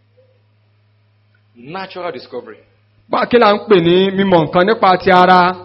Natural discovery. Bá kí là ń pè ní mímọ̀ nǹkan nípa ti ara?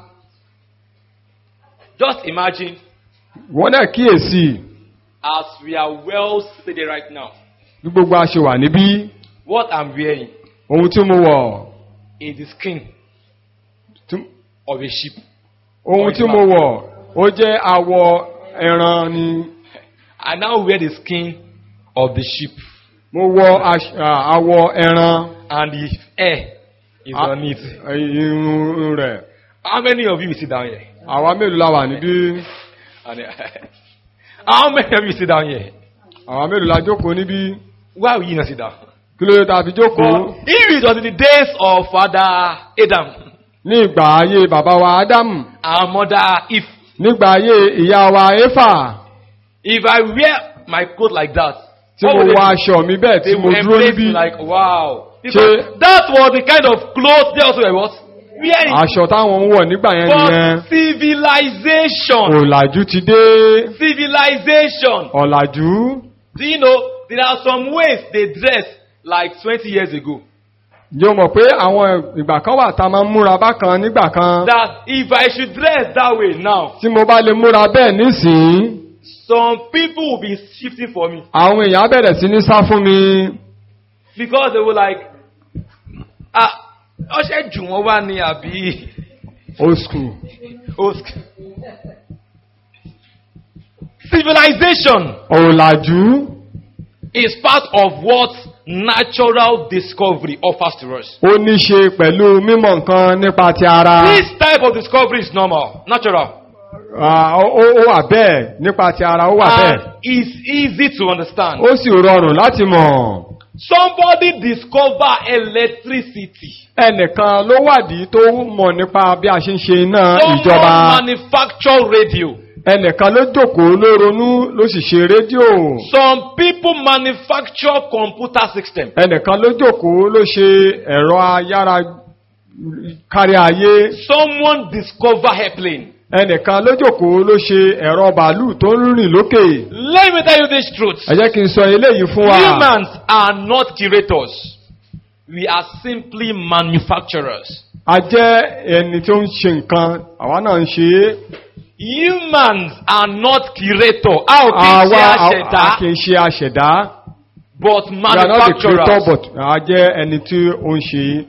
Just imagine Wọ́n náà kíyèsí as we are well seated right now, bí gbogbo a ṣe wà níbí. what I'm wearing Ohun tí mo wọ̀, is the skin tí- of a sheep. ohun tí mo wọ̀, ó jẹ́ awọ ẹran ni. I now wear the skin of the sheep, Mo wọ aṣ- à, awọ ẹran. and the hair is Ah. on it. irun rẹ̀. How many of you will sit down here? Àwa mélòó la wà níbí? And, how many of you sit down here? Àwa mélòó la jókòó níbí? Why will you not sit down? Kí ló dé tá a fi jókòó? But if it was in the days of Father Adam Ní ìgbà ayé bàbá wa Ádámù, and Mother Eve, nígbà ayé ìyá wa Éfà, if I wear my coat like that, tí what mo would wọ they, aṣọ mi bẹ́ẹ̀ they tí mo would dúró embrace níbí. me like, wow. Because Ṣé- that was the kind of clothes they also were what? Wearing. Aṣọ táwọn ń wọ̀ nígbà yẹn nìyẹn. But civilization, Ọ̀làjú ti dé. civilization. Ọ̀làjú. Do you know there are some ways they dress like 20 years ago? Yóò mọ̀ pé àwọn ìgbà kan wà tá a máa ń múra bákan nígbà kan. That if I should dress that way now, Tí mo bá lè múra bẹ́ẹ̀ nísìnyí, some people will be shifting for me àwọn èèyàn á bẹ̀rẹ̀ sí ní sá fún mi. because they were like, ah, ọṣẹ jù wọn wá ní àbí Old school. osk. Civilization Ọ̀làjú. is part of what natural discovery offers to us. ó ní ṣe pẹ̀lú mímọ̀ nǹkan nípa ti ara. This type of discovery is normal, natural, Ah, ó ó- ó wà bẹ́ẹ̀ nípa ti ara ó wà bẹ́ẹ̀. and is easy to understand. ó sì rọrùn láti mọ̀. Somebody discover electricity. ẹnìkan ló wádìí tó mọ̀ nípa bí a ṣe ń ṣe iná Someone ìjọba. manufacture radio. ẹnìkan ló jókòó ló ronú ló sì ṣe rédíò. Some people manufacture computer system. ẹnìkan ló jókòó ló ṣe ẹ̀rọ ayára kárí ayé. Someone discover airplane. ẹnìkan ló jókòó ló ṣe ẹ̀rọ bàálù tó ń rìn lókè. Let me tell you this truth. ẹ jẹ́ kí n sọ eléyìí fún wa. Humans are not curators. We are simply manufacturers. a jẹ́ ẹni tó ń ṣe nǹkan àwa náà ń ṣe é. Humans are not curator. A ò kí ń àwa ṣe a- a àṣẹ̀dá, kì í ṣe àṣẹ̀dá. but we are not the creator manufacturers. but a jẹ́ ẹni tí ó ń ṣe é.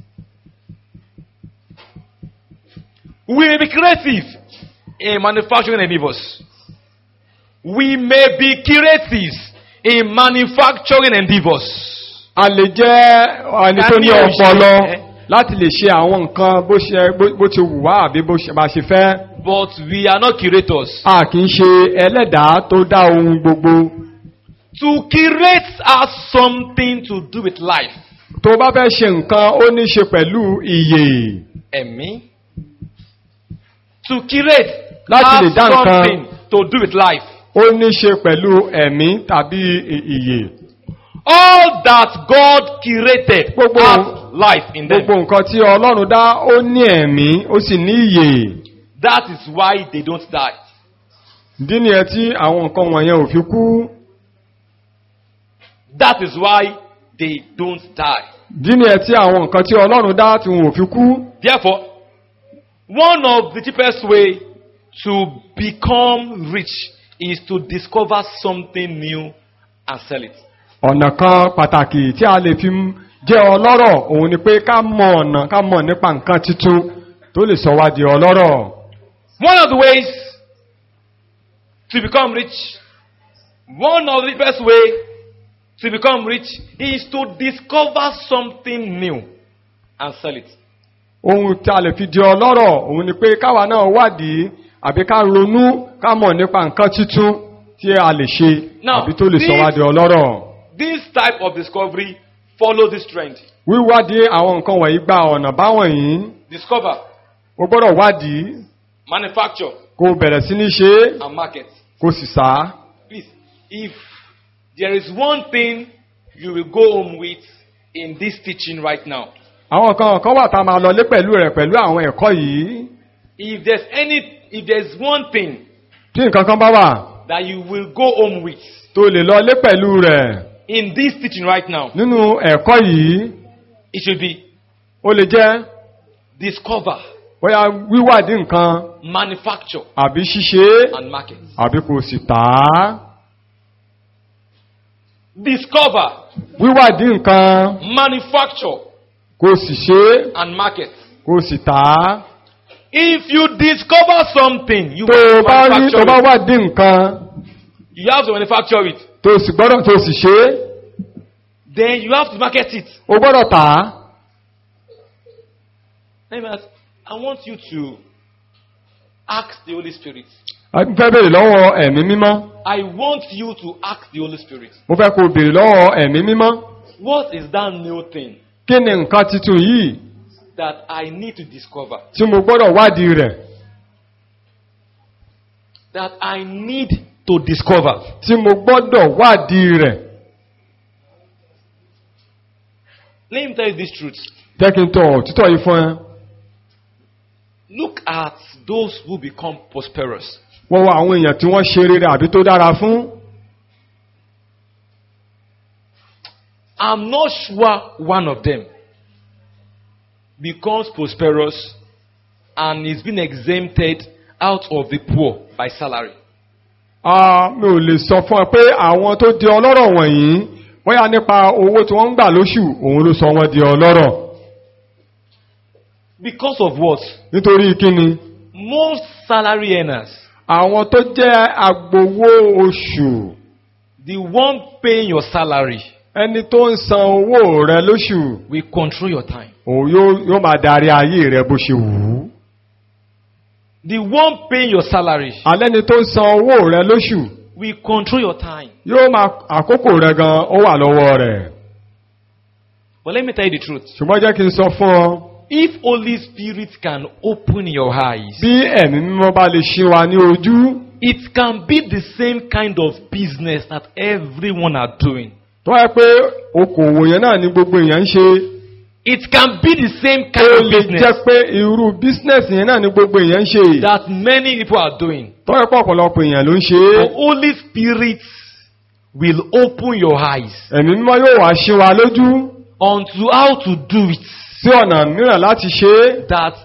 We may be creative in manufacturing endeavors. We may be creative in manufacturing endeavors. a lè jẹ́ ẹni tó ní Ká ní ọpọlọ òṣèré. láti lè ṣe àwọn nǹkan bó ṣe bó- bó ti wù wá àbí bó ṣe bá ṣe fẹ́. But we are not curators. a kì í ṣe ẹlẹ́dàá tó dá ohun gbogbo. To curate has something to do with life. tó bá fẹ́ ṣe nǹkan ó ní ṣe pẹ̀lú ìyè. Ẹ̀mí. To curate Láti lè has dá nǹkan. something to do with life. ó ní ṣe pẹ̀lú ẹ̀mí tàbí ì- ìyè. All that God curated Gbogbo- has life in them. gbogbo nǹkan tí ọlọ́run dá ó ní ẹ̀mí ó sì ní ìyè. That is why they don't die. ìdí nìyẹn tí àwọn nǹkan wọ̀nyẹn ò fi kú. That is why they don't die. ìdí nìyẹn tí àwọn nǹkan tí ọlọ́run dá tí wọn ò fi kú. Therefore, one of the cheapest way to become rich is to discover something new and sell it. ọ̀nà kan pàtàkì tí a lè fi m- jẹ́ ọlọ́rọ̀ òun ni pé ká mọ̀ ọ̀nà ká mọ̀ nípa nǹkan titun tó lè sọ wá di ọlọ́rọ̀. One of the ways to become rich, one of the best way to become rich is to discover something new and sell it. ohun tí a lè fi di ọlọ́rọ̀ òun ni pé káwa náà wádìí àbí ká ronú ká mọ̀ nípa nǹkan títún tí a lè ṣe Now, àbí tó lè sọ wá this- di ọlọ́rọ̀. This type of discovery follows this trend. wíwádìí àwọn nǹkan wọ̀nyí gba ọ̀nà báwọn yìí Discover, o gbọ́dọ̀ wádìí manufacture, kó o bẹ̀rẹ̀ sí ní ṣe é and market. kó o sì sá. Please, if there is one thing you will go home with in this teaching right now, àwọn kan kan wà tá a máa lọlé pẹ̀lú rẹ̀ pẹ̀lú àwọn ẹ̀kọ́ yìí if there's any, if there's one thing tí nǹkan kan bá wà that you will go home with tó lè lọlé pẹ̀lú rẹ̀ in this teaching right now, nínú ẹ̀kọ́ yìí it should be ó lè jẹ́ discover, bóyá wíwádìí nǹkan manufacture, àbí ṣíṣe and market. àbí kò sì tà á. Discover, wíwádìí nǹkan manufacture, kò sì ṣe and market. kò sì tà á. If you discover something, you tó o must bá rí tó manufacture bá it. wádìí nǹkan You have to manufacture it. tó o sì gbọ́dọ̀ tó o sì ṣe é Then you have to market it. o gbọ́dọ̀ tà á. Let me ask, I want you to ask the Holy Spirit. a fẹ́ béèrè lọ́wọ́ ẹ̀mí mímọ́ I want you to ask the Holy Spirit. mo fẹ́ kó o béèrè lọ́wọ́ ẹ̀mí mímọ́ What is that new thing kí ni nǹkan titun yìí that I need to discover? tí mo gbọ́dọ̀ wádìí rẹ̀ That I need to discover. tí mo gbọ́dọ̀ wádìí rẹ̀ Let me tell you this truth. jẹ́ kí n tọ̀ títọ̀ yìí fún ẹ. Look at those who become prosperous. wọ́n wá àwọn èèyàn tí wọ́n ṣe rere àbí tó dára fún. I'm not sure one of them becomes prosperous and is being exempted out of the poor by salary. Ah, mi ò lè sọ fún ẹ pé àwọn tó di ọlọ́rọ̀ wọ̀nyí bóyá nípa owó tí wọ́n ń gbà lóṣù òun ló sọ wọ́n di ọlọ́rọ̀ Because of what? nítorí kíni Most salary earners, àwọn tó jẹ́ agbowó oṣù the one paying your salary, ẹni tó ń san owó rẹ lóṣù will control your time. òun yóò yóò máa darí ayé rẹ bó ṣe wù ú The one paying your salary alẹ́ni tó ń san owó rẹ lóṣù will control your time. yóò máa àkókò rẹ gan ó wà lọ́wọ́ rẹ̀ But let me tell you the truth. ṣùgbọ́n jẹ́ kí n sọ fún ọ If Holy Spirit can open your eyes, bí ẹ̀mí mímọ́ bá lè ṣí wa ní ojú it can be the same kind of business that everyone are doing. tó wáyé pé okòwò yẹn náà ni gbogbo èèyàn ń ṣe It can be the same ó kind of lè business jẹ́ pé irú bísínẹ́sì yẹn náà ni gbogbo èèyàn ń ṣe that many people are doing. tó wáyé pé ọ̀pọ̀lọpọ̀ èèyàn ló ń ṣe é The Holy Spirit will open your eyes ẹ̀mí mímọ́ yóò wá ṣí wa lójú onto how to do it. sí ọ̀nà mìíràn láti ṣe é That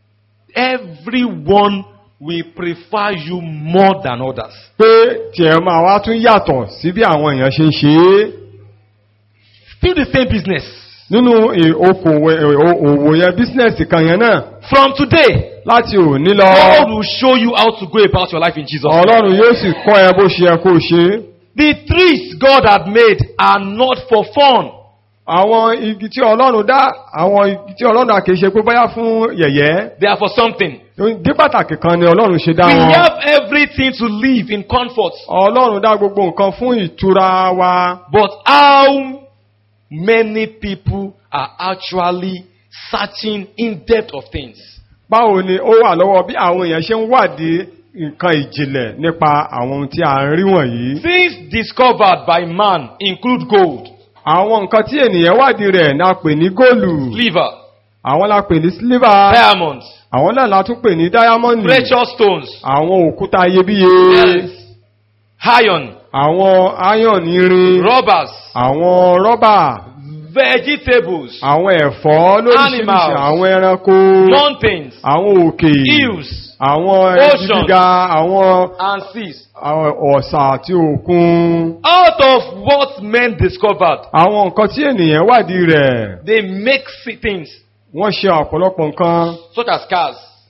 everyone will prefer you more than others. pé tiẹ̀ máa wá tún yàtọ̀ sí bí àwọn èèyàn ṣe ń ṣe é Still the same business. nínú ì- okòwò ì- o- òwò yẹn bísínẹ́sì kan yẹn náà From today, láti òní lọ God will show you how to go about your life in Jesus. name. ọlọ́run yóò sì kọ́ ẹ bó ṣe yẹ kó o ṣe é. The trees God had made are not for fun. àwọn igi tí ọlọ́run dá àwọn igi tí ọlọ́run dá kìí ṣe pé bóyá fún yẹ̀yẹ́ They are for something. dí pàtàkì kan ni ọlọ́run ṣe dá We wọn have everything to live in comfort. ọlọ́run dá gbogbo nǹkan fún ìtura wa But how many people are actually searching in depth of things? báwo ni ó wà lọ́wọ́ bí àwọn èèyàn ṣe ń wádìí nǹkan ìjìnlẹ̀ nípa àwọn ohun tí a ń rí wọ̀nyí Things discovered by man include gold, àwọn nǹkan tí ènìyàn wádìí rẹ̀ ni a pè ní góòlù silver, àwọn la pè ní sílíbà diamonds, àwọn náà la tún pè ní dáyámọ́ndì precious stones, àwọn òkúta iyebíye pearls, iron, àwọn áyọ̀n irin rubbers, àwọn rọ́bà vegetables, àwọn ẹ̀fọ́ lóríṣiríṣi Animals. àwọn ẹranko mountains, àwọn òkè hills, àwọn Ocean. ẹbí gíga àwọn and seas. àwọn ọ̀sà àti òkun Out of what men discovered, àwọn nǹkan tí ènìyàn wádìí rẹ̀ they make si- things wọ́n ṣe ọ̀pọ̀lọpọ̀ nǹkan such as cars,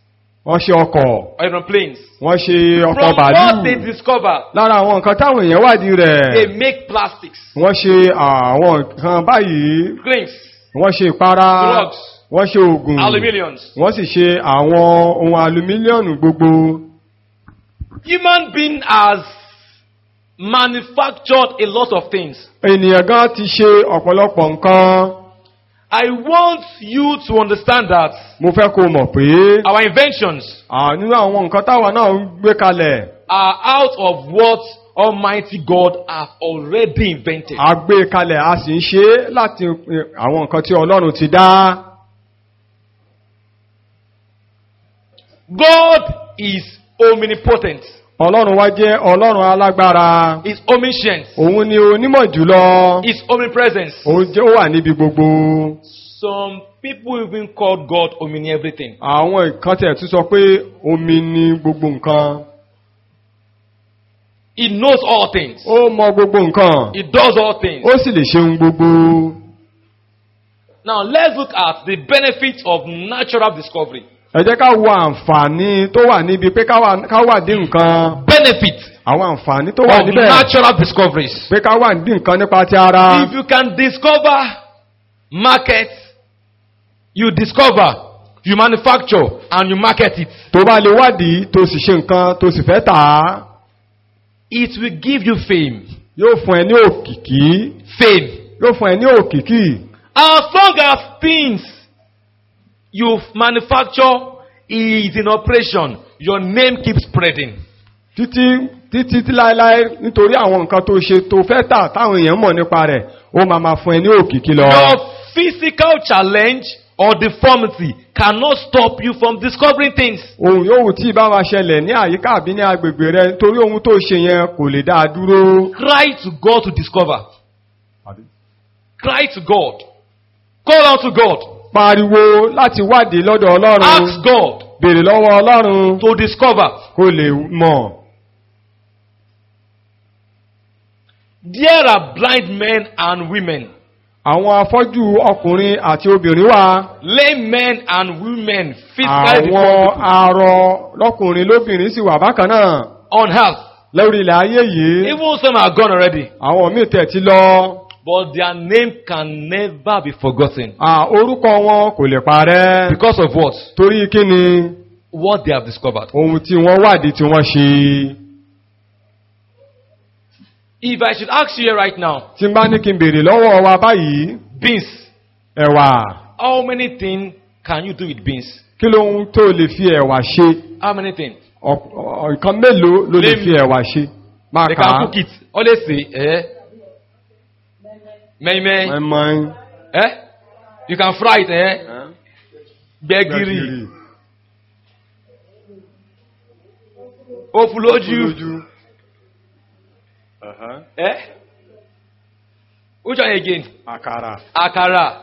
wọ́n ṣe ọkọ̀ aeroplanes. wọ́n ṣe ọkọ̀ From what they bàálù discover, lára àwọn nǹkan táwọn èèyàn wádìí they rẹ̀ make plastics, wọ́n ṣe àwọn nǹkan báyìí drinks, wọ́n ṣe ìpara drugs, wọ́n ṣe oògùn aluminiums. wọ́n sì ṣe àwọn ohun alumílíọ̀nù gbogbo Human being has manufactured a lot of things. ènìyàn gan ti ṣe ọ̀pọ̀lọpọ̀ nǹkan I want you to understand that mo fẹ́ kó mọ̀ pé our inventions à, nínú àwọn nǹkan táwa náà ń gbé kalẹ̀ are out of what Almighty God have already invented. a gbé kalẹ̀ a sì ń ṣe é láti eh, àwọn nǹkan tí ọlọ́run ti dá God is omnipotent. ọlọ́run wá jẹ́ ọlọ́run alágbára Is omniscient. òun ni onímọ̀ jùlọ Is omnipresence. òun jẹ́ ó wà níbi gbogbo Some people even call God omni everything. àwọn nǹkan tẹ̀ tún sọ pé omi ni gbogbo nǹkan He knows all things. ó mọ gbogbo nǹkan He does all things. ó sì lè ṣe ohun gbogbo Now let's look at the benefits of natural discovery. ẹ jẹ́ ká wo àǹfààní tó wà níbi pé ká wà- ká wà dín nǹkan Benefit àwọn àǹfààní tó wà of níbẹ̀ natural discoveries. pé ká wà dín nǹkan nípa ti ara If you can discover market, you discover, you manufacture, and you market it. tó bá lè wádìí tó sì ṣe nǹkan tó sì fẹ́ tà á It will give you fame. yóò fún ẹ ní òkìkí Fame. yóò fún ẹ ní òkìkí As long as things you manufacture is in operation, your name keeps spreading. títí títí tí láéláé nítorí àwọn nǹkan tó ṣe tó fẹ́ tà táwọn èèyàn mọ̀ nípa rẹ̀ ó máa máa fún ẹ ní òkìkí lọ. Your physical challenge or deformity cannot stop you from discovering things. ohun yòówù tí ìbá wa ṣẹlẹ̀ ní àyíká àbí ní agbègbè rẹ torí ohun tó ṣe yẹn kò lè dá a dúró. Cry to God to discover. Cry to God. Call out to God. pariwo láti wádìí lọ́dọ̀ ọlọ́run Ask God béèrè lọ́wọ́ ọlọ́run to discover. kó lè mọ̀. There are blind men and women, àwọn afọ́jú ọkùnrin àti obìnrin wà lame men and women, physically àwọn deformed people arọ lọ́kùnrin lóbìnrin sì wà bákan náà on earth. lórí ilẹ̀ ayé yìí Even some are gone already. àwọn míì tẹ̀ ti lọ But their name can never be forgotten. à, orúkọ wọn kò lè parẹ́ Because of what? torí kí ni What they have discovered. ohun tí wọ́n wádìí tí wọ́n ṣe If I should ask you here right now, tí n bá ní kí n béèrè lọ́wọ́ wa báyìí beans, ẹ̀wà how many things can you do with beans? kí lóhun tó lè fi ẹ̀wà ṣe How many things? Ọ̀- ọ̀- nǹkan mélòó ló lè Name- fi ẹ̀wà ṣe máa They kà can á cook it. Always say, eh? Mei mei. mẹ́mọ́ Eh? You can fry it, eh? Gbẹ̀gìrì. Ofuloju. Eh? Which one again? àkàrà Akara.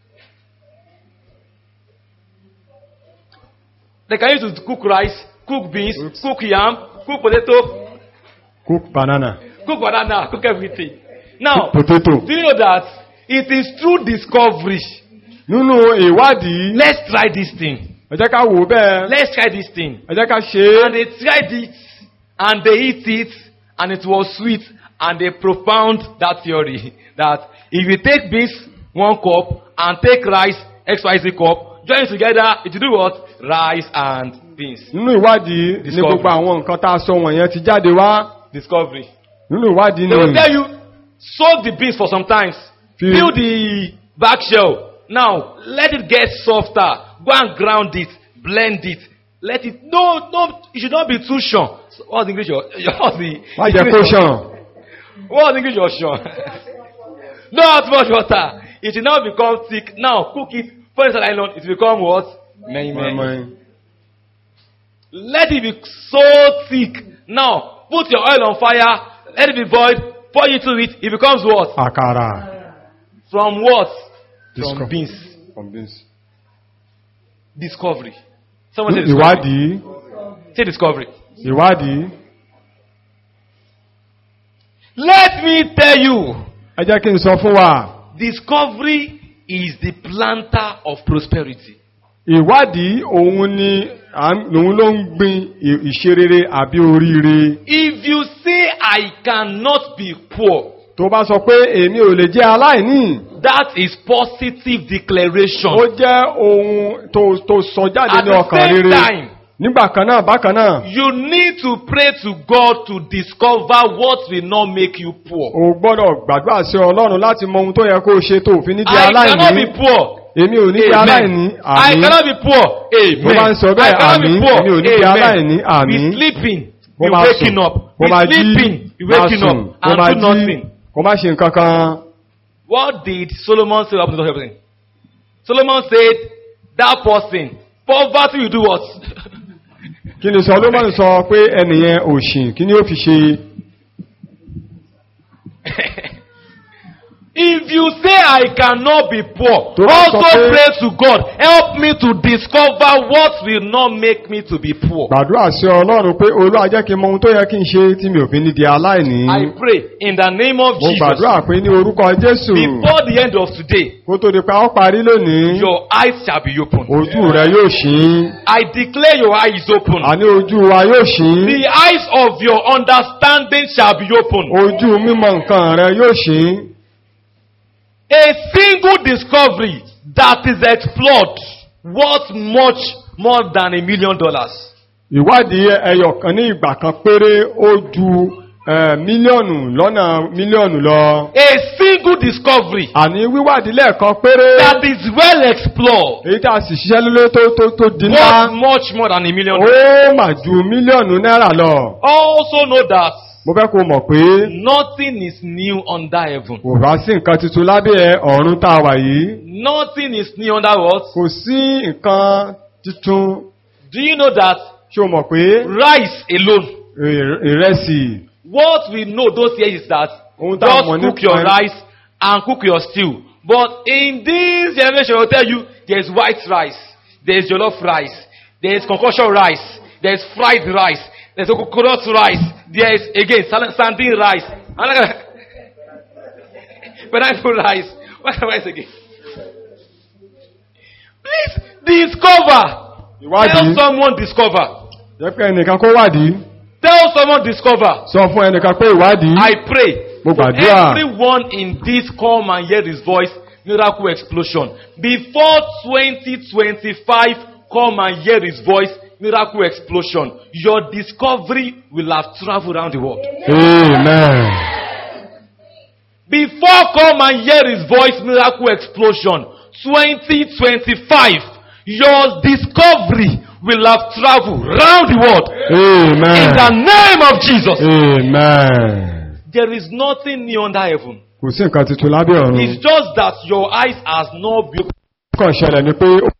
They can use it to cook rice, cook beans, Oops. cook yam, cook potato, cook banana cook banana, cook everything. Now, potato do you know that it is through discovery? nínú ìwádìí Let's try this thing. ẹ jẹ́ ká wò ó bẹ́ẹ̀ Let's try this thing. ẹ jẹ́ ká ṣe And é they tried it, and they eat it, and it was sweet, and they propound that theory that if you take beans one cup and take rice XYZ cup, join it together, it will do what? Rice and beans. nínú ìwádìí ní Discovery. gbogbo àwọn nǹkan tá a sọ wọ̀nyẹn ti jáde wá Discovery. nínú ìwádìí They will ni tell you, soak the beans for some time, Feel- peel the back shell. Now, let it get softer. Go and ground it, blend it. Let it, no, no, it should not be too short. So, what's the English? Your, your, what's the má jẹ́ kó ṣàn What's the English? Your short? not too much water. It should now become thick. Now, cook it, put it in nylon, it will become what? Many, many. Let it be so thick. Now, put your oil on fire, let it be boiled, pour into it, it becomes what? àkàrà From what? Disco- From beans. from beans. Discovery. Someone say discovery. ìwádìí Say discovery. ìwádìí Let me tell you, ẹ jẹ́ kí n sọ fún wa discovery is the planter of prosperity. ìwádìí òun ni à ń- òun ló ń gbin ì- ìṣerere àbí oríire If you say, I cannot be poor, tó bá sọ pé èmi ò lè jẹ́ aláìní that is positive declaration. ó jẹ́ ohun tó tó sọ jáde At ní the ọkàn same rere time, nígbà kan náà bákan náà You need to pray to God to discover what will not make you poor. o gbọ́dọ̀ gbàdúrà sí ọlọ́run láti mọ ohun tó yẹ kó o ṣe tó òfin ní di I cannot be aláìní poor. èmi ò ní di aláìní Amen. I àmì cannot be poor. Mo máa ń sọ Amen. bẹ́ẹ̀, I cannot be àmín. poor. Èmi ò ní di aláìní, Amen. àmín. Be sleeping. Bó Be máa waking sùn, up. bó Be máa jí sleeping. Be máa waking sùn up. bó And máa do jí nothing. kó má ṣe nǹkan kan What did Solomon say about everything? Solomon said, that person, poverty will do what? kí ni Solomon sọ pé ẹnìyẹn òṣìn kí ni ó fi ṣe If you say I cannot be poor, Tó bá sọ also pé- pray to God. Help me to discover what will not make me to be poor. gbàdúrà sí ọlọ́run pé olúwa jẹ́ kí n mọ ohun tó yẹ kí n ṣe tí mi ò fi ní di aláìní I pray in the name of mo Jesus. gbàdúrà pé ní orúkọ Jésù Before the end of today, kó tó di pa ó parí lónìí your eyes shall be open. ojú rẹ yóò ṣí I declare your eyes open. àní ojú wa yóò ṣí The eyes of your understanding shall be open. ojú mímọ̀ nǹkan rẹ yóò ṣí A single discovery that is explored worth much more than a million dollars. ìwádìí ẹyọ kan ní ìgbà kan péré ó ju eh, mílíọ̀nù lọ́nà mílíọ̀nù lọ A single discovery àní wíwádìí lẹ́ẹ̀kan péré that is well explored èyí tá a sì ṣiṣẹ́ lólé tó tó tó di worth ńlá much more than a million dollars. ó mà ju mílíọ̀nù náírà lọ Also know that mo fẹ́ kó mọ̀ pé nothing is new under heaven. kò bá sí nǹkan tuntun lábẹ́ ọ̀run tá a wà yìí Nothing is new under what? kò sí nǹkan tuntun Do you know that ṣé o mọ̀ pé rice alone? ì- ìrẹsì What we know those years is that Ohun tá a just mọ̀ cook nípa your ẹ̀- rice and cook your stew. But in this generation, I will tell you, there is white rice, there is jollof rice, there is concoction rice, there is fried rice, there is coconut rice, there is again sal- sardine rice, and pineapple rice. What kind of rice again? Please discover. Tell ìwádìí someone discover. jẹ́ pé ẹnìkan kó wádìí Tell someone discover. sọ fún ẹnìkan pé ìwádìí I pray Mo for gbàdúrà. everyone in this come and hear his voice miracle explosion before 2025 come and hear his voice miracle explosion your discovery will have traveled around the world amen before come and hear his voice miracle explosion 2025 your discovery will have traveled around the world in the amen name of Jesus amen there is nothing new under heaven kò sí nǹkan tuntun lábẹ́ ọ̀run It's just that your eyes has not been kàn ṣẹlẹ̀ ni pé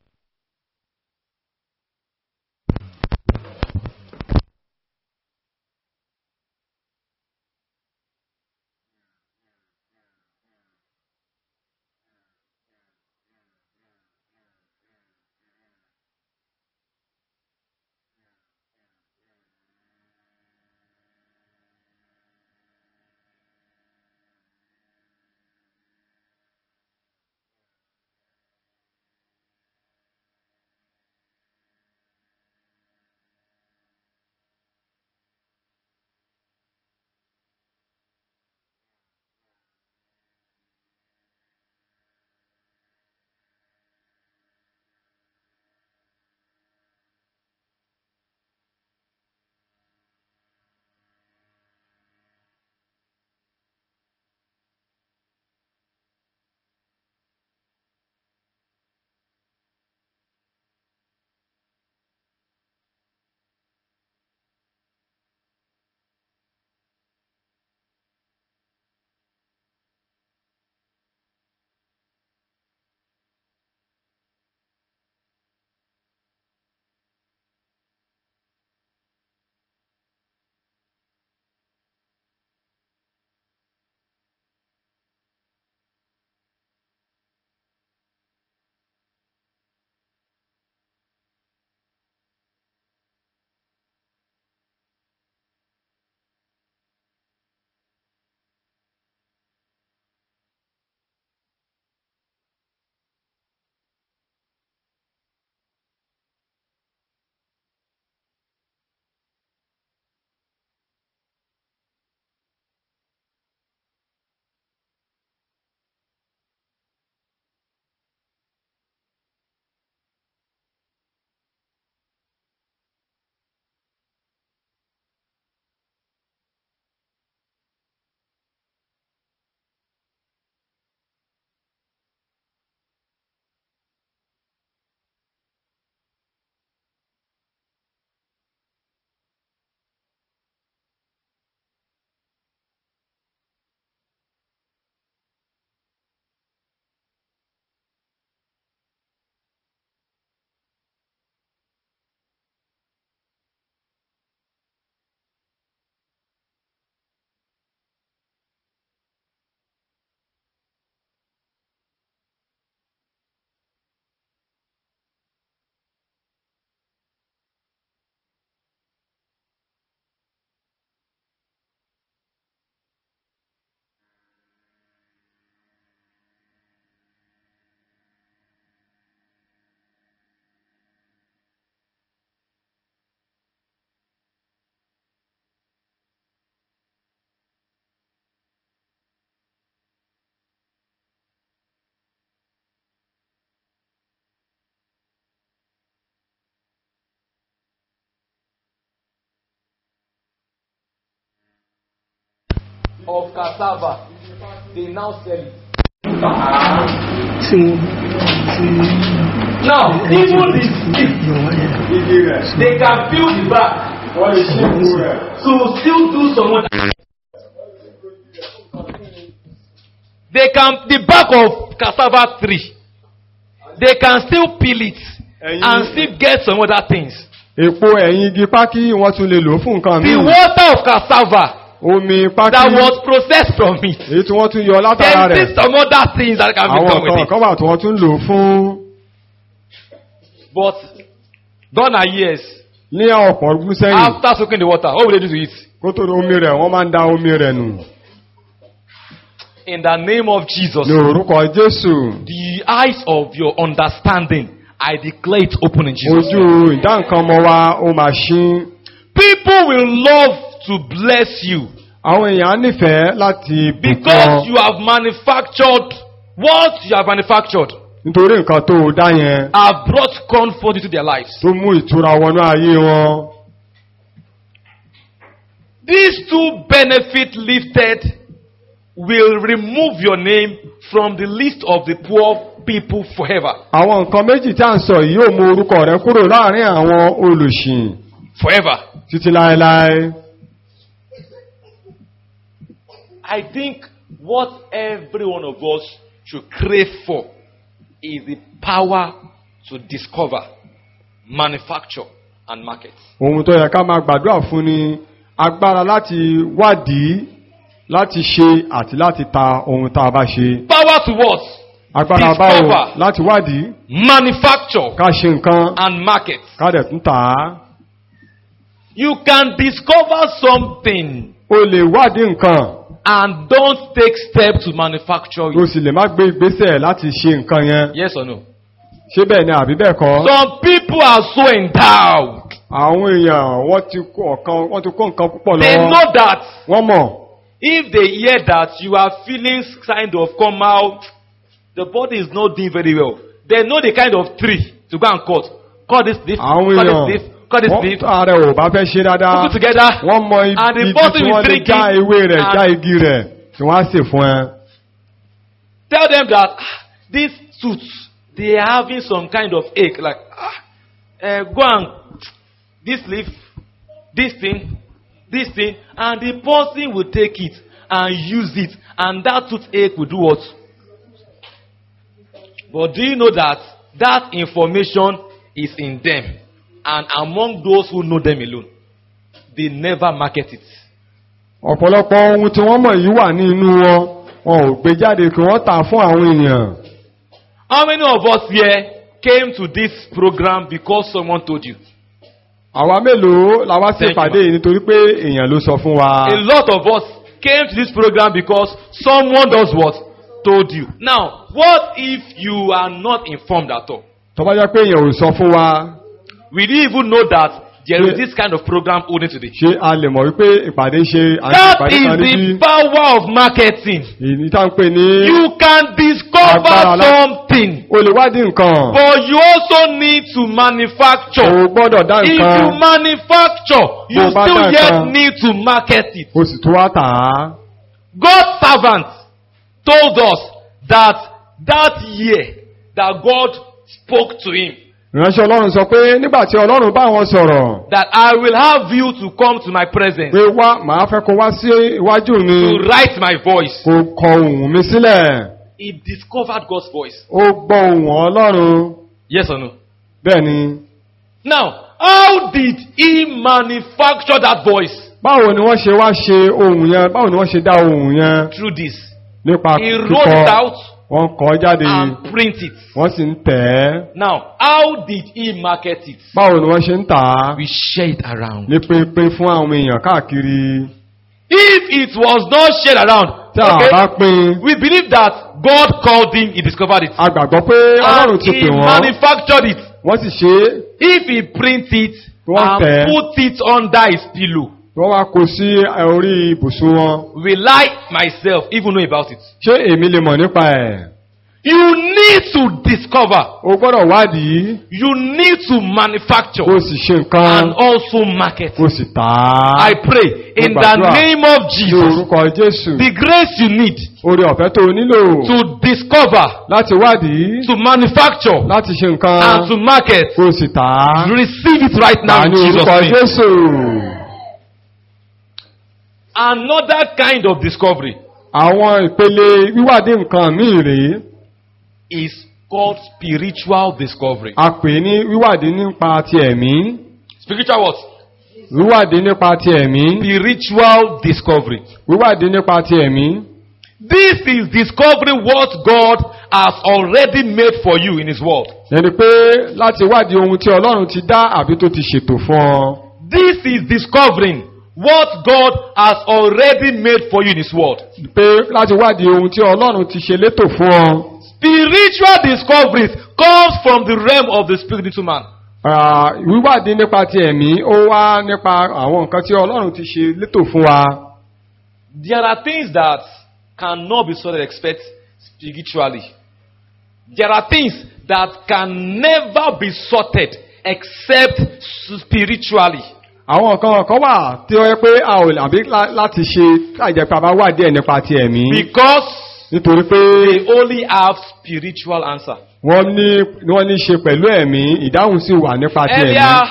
of cassava, they now sell it. tí wọ́n tí Now, even the stick, igi rẹ̀ they can peel the back wọ́n lè ṣe ìwú rẹ̀. to still do some other. They can, the back of cassava tree, they can still peel it Ẹ̀yin- and still get some other things. èpo ẹ̀yìn igi pákí wọ́n tún lè lò fún nǹkan The míì. water of cassava omi that pákí was processed from it, èyí tí wọ́n tún yọ látara there rẹ̀. is some other things that can be àwọn done with nǹkan it. kan wà tí wọ́n tún lò fún But gone are years ní ọ̀pọ̀ ọdún sẹ́yìn after soaking the water. What will they do to it? kó tó di omi rẹ̀ wọ́n máa ń da omi rẹ̀ nù. In the name of Jesus, ní orúkọ jésù the eyes of your understanding, I declare it open in Jesus. ojú name. ìdá nǹkan ọmọ wa ó máa ṣí. People will love to bless you àwọn èèyàn á nífẹ̀ẹ́ láti bùkún because you have manufactured what you have manufactured nítorí nǹkan tó o dá yẹn have brought comfort into their lives. tó mú ìtura wọnú ayé wọn. These two benefits lifted will remove your name from the list of the poor people forever. àwọn nǹkan méjì tí a ń sọ yìí yóò mú orúkọ rẹ kúrò láàrin àwọn olùsìn Forever. títí láéláé. I think what every one of us should crave for is the power to discover, manufacture, and market. ohun tó yẹ ká máa gbàdúrà fún ni agbára láti wádìí láti ṣe àti láti ta ohun tá a bá ṣe. Power to what? agbára Discover. báwo láti wádìí Manufacture ká ṣe nǹkan and market. ká dẹ̀ tún tà á. You can discover something o lè wádìí nǹkan and don't take steps to manufacture o it. sì lè má gbé ìgbésẹ̀ láti ṣe nǹkan yẹn. Yes or no? ṣé bẹ́ẹ̀ ni àbí bẹ́ẹ̀ kọ́. Some people are so endowed. àwọn èèyàn wọ́n ti kó ọ̀kan wọ́n ti kó nǹkan púpọ̀ They lọ́wọ́. know that wọ́n mọ̀ if they hear that you are feeling kind of come out, the body is not doing very well. They know the kind of tree to go and cut. Cut this leaf, àwọn cut èèyàn this leaf, cut this leaf, wọ́n ààrẹ ò bá fẹ́ ṣe dáadáa. put it together. wọ́n mọ And the ibi person tí is wọ́n lè drinking já ewé rẹ̀ and- já igi rẹ̀ tí wọ́n á sè fún ẹ. Tell them that ah, these tooths, they are having some kind of ache. Like, ah, eh, go and this leaf, this thing, this thing, and the person will take it and use it, and that toothache will do what? But do you know that that information is in them, and among those who know them alone, they never market it. ọ̀pọ̀lọpọ̀ ohun tí wọ́n mọ̀ yìí wà ní inú wọn wọn ò gbé jáde kí wọ́n tà fún àwọn èèyàn. How many of us here came to this program because someone told you? àwa mélòó la wá sí Thank you, ìpàdé yìí nítorí pé èèyàn ló sọ fún wa. A lot of us came to this program because someone does what? Told you. Now, what if you are not informed at all? tó bá jẹ́ pé èèyàn ò sọ fún wa Will you even know that there is Yeah. this kind of program holding today? ṣé a lè mọ̀ wípé ìpàdé ṣe àti That ìpàdé is kan the níbí. power of marketing. èyí tá ń pè ní You can discover Agbára lá- something, o lè wádìí nǹkan. but you also need to manufacture. o gbọ́dọ̀ dá If you nǹkan manufacture, you Bó bá still dá yet nǹkan. need to market it. o sì tún wá tà á. God's servant told us that that year that God spoke to him ìránṣẹ́ ọlọ́run sọ pé nígbà tí ọlọ́run bá wọn sọ̀rọ̀ that I will have you to come to my presence pé wá màá fẹ́ kó wá sí iwájú mi to write my voice. kó kọ ohùn mi sílẹ̀. He discovered God's voice. ó gbọ́ ohùn ọlọ́run Yes or no? bẹ́ẹ̀ ni. Now, how did he manufacture that voice? báwo ni wọ́n ṣe wá ṣe ohùn yẹn báwo ni wọ́n ṣe dá ohùn yẹn Through this. nípa He wrote it kíkọ out wọ́n kọ jáde and print it. wọ́n sì ń tẹ̀ ẹ́. Now, how did he market it? báwo ni wọ́n ṣe ń tà á We share it around. ní pínpín fún àwọn èèyàn káàkiri If it was not shared around, tí a bá okay, pín we believe that God called him, he discovered it. a gbàgbọ́ pé ọlọ́run And ti he pè wọ́n manufactured it. wọ́n sì ṣe é If he print it Wọ́n and tẹ̀. put it under his pillow, wọ́n wá kó sí orí ibùsùn wọn will I myself even know about it? ṣé èmi lè mọ̀ nípa ẹ̀ You need to discover. o gbọ́dọ̀ wádìí You need to manufacture kó o sì ṣe nǹkan and also market. kó o sì tà á I pray in the gbàdúrà. name of ní Jesus. orúkọ jésù The grace you need orí ọ̀fẹ́ tó o nílò to discover, láti wádìí to manufacture, láti ṣe and nǹkan to market. kó o sì tà á Receive it right now tà in ní Jesus' orúkọ name. jésù. Another kind of discovery àwọn ìpele wíwádìí nǹkan míì rèé is called spiritual discovery. a pè ní wíwádìí nípa ti ẹ̀mí Spiritual what? wíwádìí nípa ti ẹ̀mí Spiritual discovery. wíwádìí nípa ti ẹ̀mí This is discovering what God has already made for you in His Word. ẹni pé láti wádìí ohun tí ọlọ́run ti dá àbí tó ti ṣètò fún ọ This is discovering what God has already made for you in His Word. pé láti wádìí ohun tí ọlọ́run ti ṣe létò fún ọ Spiritual discoveries comes from the realm of the spirit into man. Ah, wíwádìí nípa ti ẹ̀mí ó wá nípa àwọn nǹkan tí ọlọ́run ti ṣe létò fún wa There are things that cannot be sort of expect spiritually. There are things that can never be sorted except spiritually. àwọn nǹkan kan wà tí ó yẹ pé a ò àbí lá- láti ṣe láìjẹ́ pé a bá wádìí ẹ̀ nípa ti ẹ̀mí Because nítorí pé they only have spiritual answer. wọ́n ní wọ́n ní ṣe pẹ̀lú ẹ̀mí ìdáhùn sì wà nípa ti ẹ̀mí Earlier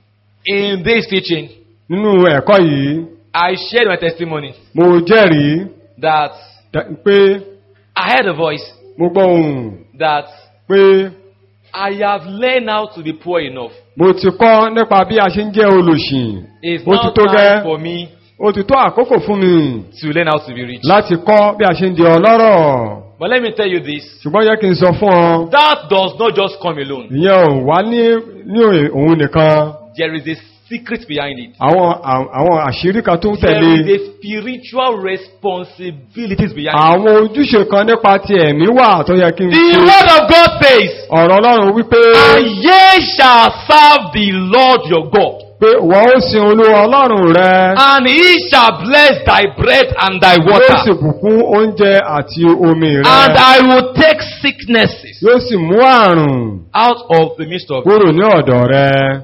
in this teaching, nínú ẹ̀kọ́ yìí I shared my testimony mo jẹ́rìí that dá- pé I heard a voice mo gbọ́ ohùn that pé I have learned how to be poor enough. mo ti kọ́ nípa bí a ṣe ń jẹ́ olòṣì It's ó ti now tó time gẹ́ for me ó ti tó àkókò fún mi to learn how to be rich. láti kọ́ bí a ṣe ń di ọlọ́rọ̀ But let me tell you this. ṣùgbọ́n yẹ kí n sọ fún ọ That does not just come alone. ìyẹn ò wá ní ní òun nìkan There is a secret behind it. àwọn àwọn àṣírí kan tó ń There tẹ̀lé is a spiritual responsibilities behind it. àwọn ojúṣe kan nípa ti ẹ̀mí wà tó yẹ kí n The ṣe word of God says, ọ̀rọ̀ ọlọ́run wípé And ye shall serve the Lord your God, pé wọ́n ó sin olúwa ọlọ́run rẹ and he shall bless thy bread and thy yóò sì water, bùkún oúnjẹ àti omi rẹ and I will take sicknesses yóò sì mú àrùn out of the midst of you. kúrò ní ọ̀dọ̀ rẹ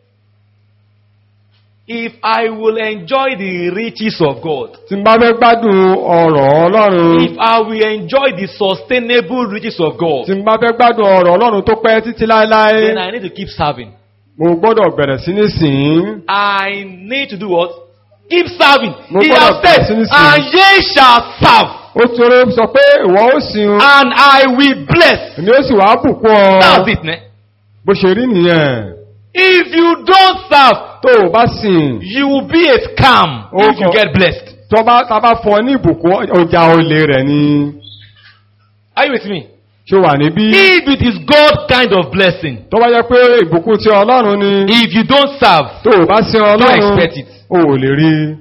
If I will enjoy the riches of God, tí n bá fẹ́ gbádùn ọ̀rọ̀ ọlọ́run if I will enjoy the sustainable riches of God, tí n bá fẹ́ gbádùn ọ̀rọ̀ ọlọ́run tó pẹ́ títí láéláé then I need to keep serving. mo gbọ́dọ̀ bẹ̀rẹ̀ sí ní sìn ín I need to do what? Keep serving. Mo He gbọ́dọ̀ has said, bẹ̀rẹ̀ sí ní sìn. and ye shall serve, ó tóró sọ pé ìwọ ó sin o and I will bless. èmi ó sì wá bùkún ọ That's it, ne? bó ṣe rí nìyẹn If you don't serve, tó o bá sìn you will be a scam if you Okay. get blessed. tó bá tá bá fún ọ ní ìbùkún ọjà olè rẹ̀ ni Are you with me? ṣó wà níbí If it is God kind of blessing, tó bá jẹ́ pé ìbùkún tí ọlọ́run ni if you don't serve, tó o bá sin don't ọlọ́run expect it. o ò lè rí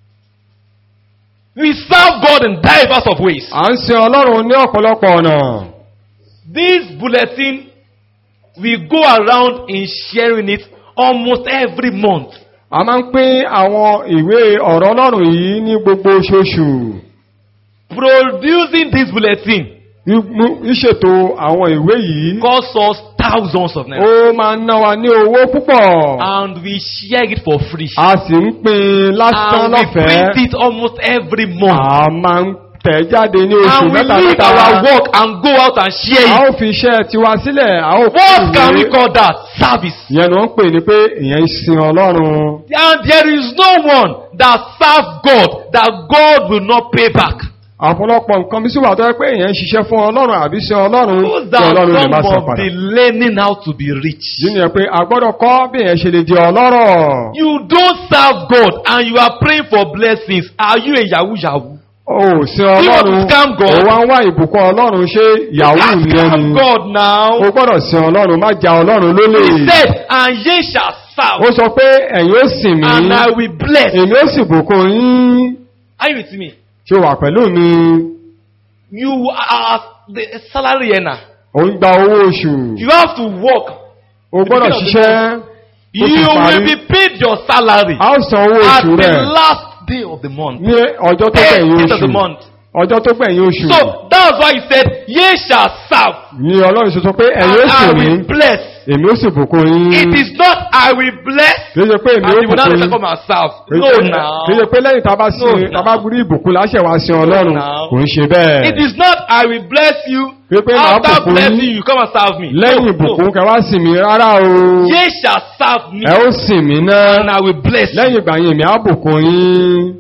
We serve God in diverse of ways. à ń sin ọlọ́run ní ọ̀pọ̀lọpọ̀ ọ̀nà This bulletin, we go around in sharing it almost every month. a máa ń pín àwọn ìwé ọ̀rọ̀ ọlọ́run yìí ní gbogbo oṣooṣù Producing this bulletin Mú- ìṣètò àwọn ìwé yìí costs us thousands of naira. ó máa ń ná wa ní owó púpọ̀ And we share it for free. a sì ń pín lásán And we print lọ́fẹ̀ẹ́ it almost every month. a máa ń tẹ̀ jáde ní oṣù And we mẹ́ta leave mẹ́ta our work and go out and share a it. ó fi iṣẹ́ tiwa sílẹ̀ a ó What can we ìwé. call that? Service. ìyẹn ni wọ́n ń pè ní pé ìyẹn ń sin ọlọ́run And there is no one that serves God that God will not pay back. ọ̀pọ̀lọpọ̀ nǹkan bí sí wà tó yẹ pé èèyàn ń ṣiṣẹ́ fún ọlọ́run àbí sin ọlọ́run Those tí that ọlọ́run lè má some san of padà. the learning how to be rich. yìí ni ẹ pé a gbọ́dọ̀ kọ́ bí èèyàn ṣe lè di ọlọ́rọ̀. You don't serve God and you are praying for blessings. Are you a yahoo yahoo? o sin want to ọlọ́run scam God? o wá ń wá ìbùkún ọlọ́run ṣé yahoo Ask nìyẹn ni. God now. o gbọ́dọ̀ sin ọlọ́run má ja ọlọ́run lólè. He said, and ye shall ó serve, sọ pé ẹ̀yin ó sìn mí and I will bless. èmi ó sì bùkún yín. Are you with me? ṣé o wà pẹ̀lú mi? You are the salary earner. ò ń gba owó oṣù. You have to work. o gbọ́dọ̀ beginning of the ṣiṣẹ́. ó You sì will parí. be paid your salary a ó san owó at oṣù the rẹ̀ last day of the month. ní ọjọ́ tó End tẹ̀yìn of the oṣù. month. ọjọ́ tó gbẹ̀yìn oṣù So that's why he said, Ye shall serve, ni ọlọ́run ṣe sọ pé ẹ̀yin ó and sì I mí will bless. èmi ó sì bùkún yín It is not I will bless, kì í ṣe pé èmi and ó you will not bùkún yín come and serve. Kì í No, ṣe- now. kì í ṣe pé lẹ́yìn tá a bá sí No, tá a bá rí ìbùkún láṣẹ wá sí ọlọ́run now. kò ń ṣe bẹ́ẹ̀ It is not I will bless you. Kì í pé màá After bùkún blessing yín you, you come and serve me. lẹ́yìn No, ìbùkún no. kẹ wá sì mí rárá o Ye shall serve me, ẹ ó sì mí náà and I will bless you. lẹ́yìn ìgbà yẹn èmi á bùkún yín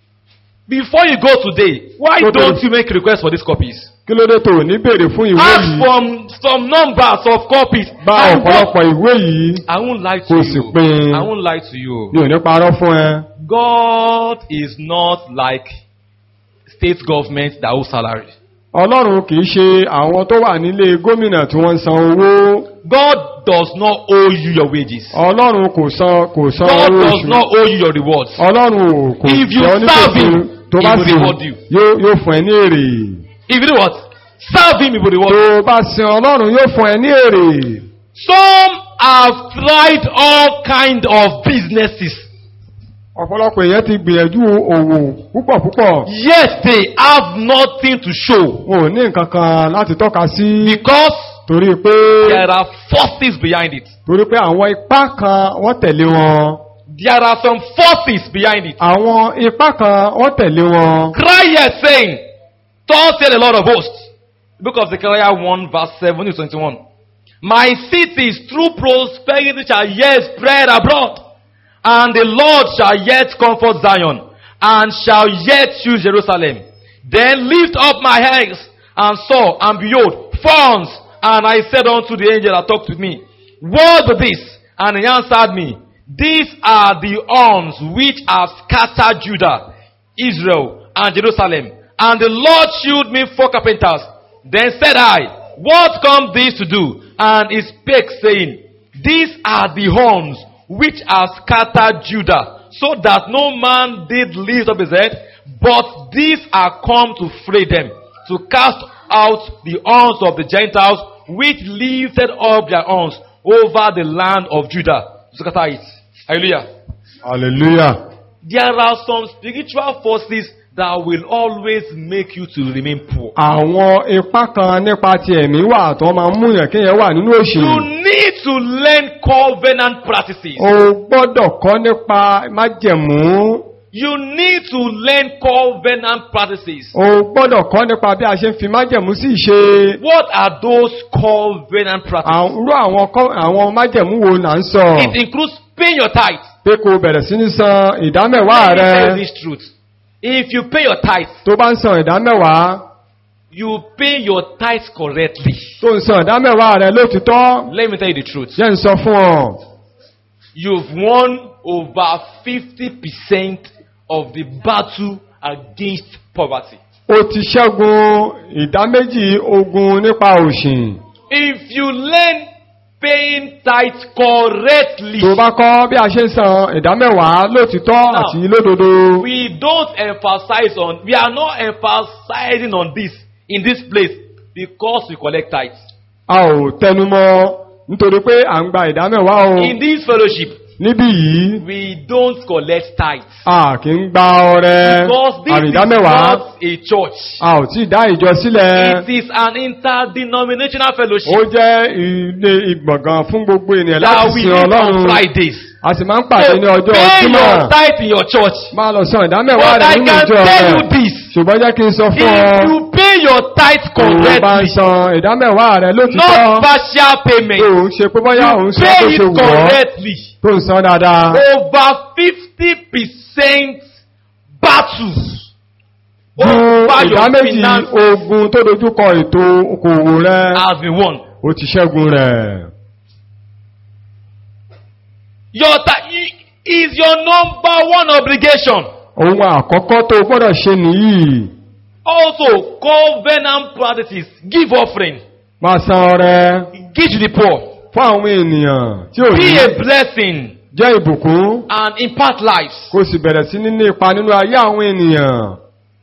Before you go today, why Go to- don't you make requests for these copies? kí ló dé tó ò ní béèrè fún ìwé Ask yìí for some numbers of copies. bá And what- ọ̀pọ̀lọpọ̀ ìwé yìí I won't lie to Kò sì you. pín. I won't lie to you. mi ò ní parọ́ fún ẹ God is not like state government that owe salary. ọlọ́run kì í ṣe àwọn tó wà nílé gómìnà tí wọ́n ń san owó God does not owe you your wages. ọlọ́run kò san kò san God owó does oṣù not owe you your rewards. ọlọ́run ò kò If you jẹ́ onígbèsè serve him, tó he bá will sì reward you. yóò yóò fún ẹ ní èrè If you do what? Serve him, he will reward you. tó bá sin ọlọ́run yóò fún ẹ ní èrè Some have tried all kind of businesses. ọ̀pọ̀lọpọ̀ èèyàn ti gbìyànjú òwò púpọ̀ púpọ̀ Yet they have nothing to show. wọn ò ní nǹkan kan láti tọ́ka sí Because torí pé there are forces behind it. torí pé àwọn ipá kan wọ́n tẹ̀lé wọn There are some forces behind it. àwọn ipá kan wọ́n tẹ̀lé wọn Cry yet saying, Thus said the Lord of hosts. Book of Zechariah 1 verse 7 to 21. My cities through prosperity shall yet spread abroad, and the Lord shall yet comfort Zion, and shall yet choose Jerusalem. Then lift up my eyes, and saw, and behold, thorns, and I said unto the angel that talked with me, What be this? And he answered me, These are the arms which have scattered Judah, Israel, and Jerusalem. And the Lord shewed me four carpenters. Then said I, What come these to do? And he spake, saying, These are the horns which have scattered Judah, so that no man did lift up his head, but these are come to fray them, to cast out the horns of the Gentiles, which lifted up their horns over the land of Judah. To scatter it. Hallelujah. hallelujah There are some spiritual forces that will always make you to remain poor. àwọn ipá kan nípa ti ẹ̀mí wà tó máa ń múyàn kéèyàn wà nínú òṣì You need to learn covenant practices. o gbọ́dọ̀ kọ́ nípa májẹ̀mú You need to learn covenant practices. o gbọ́dọ̀ kọ́ nípa bí a ṣe ń fi májẹ̀mú sí ìṣe What are those covenant practices? àwọn irú àwọn kọ́- àwọn májẹ̀mú wo là ń sọ It includes paying your tithe. pé kó o bẹ̀rẹ̀ sí ní san ìdámẹ́wàá Let me tell you rẹ this truth. If you pay your tithe, tó bá ń san ìdámẹ́wàá you pay your tithe correctly. tó ń san ìdámẹ́wàá rẹ lótìtọ́ Let me tell you the truth. jẹ́ ń sọ fún ọ You've won over 50% of the battle against poverty. o ti ṣẹ́gun ìdáméjì ogun nípa òṣì If you learn paying tithe correctly, tó bá kọ́ bí a ṣe ń san ìdámẹ́wàá lótìtọ́ Now, àti lódodo we don't emphasize on, we are not emphasizing on this in this place because we collect tithes. a ò tẹnumọ́ nítorí pé à ń gba ìdámẹ́wàá o In this fellowship, níbí yìí we don't collect tithes a kì í gba ọrẹ because this is àrídámẹ́wàá not a church. a ò tí ì dá ìjọ sílẹ̀ It is an interdenominational ó fellowship jẹ́ ilé ìgbọ̀ngàn fún gbogbo ènìyàn that láti we sin meet on ọlọ́run Fridays. a sì máa ń pàdé ní So ọjọ́ pay jímọ̀ your tithe in your church. máa lọ san ìdámẹ́wàá But rẹ̀ I nínú can ìjọ tell rẹ̀ you this. ṣùgbọ́n jẹ́ kí n sọ fún ọ If you pay your tithe tó o bá ń correctly, san ìdámẹ́wàá rẹ̀ lótìtọ́ not partial tó payment, o ń ṣe pé bóyá ò ń san pay tó it ṣe wù ọ́ correctly. tó ń san dáadáa Over 50% battles ju over your ìdáméjì finance ogun tó dojúkọ ètò okòwò rẹ̀ has been won. ó ti ṣẹ́gun rẹ̀ Your ti- is your number one obligation. ohun àkọ́kọ́ tó o gbọ́dọ̀ ṣe nìyí Also, covenant practices. Give offering. máa san ọrẹ Give to the poor. fún àwọn ènìyàn tí ò ní Be a blessing jẹ́ ìbùkún and impact lives. kó o sì bẹ̀rẹ̀ sí ní ní ipa nínú ayé àwọn ènìyàn.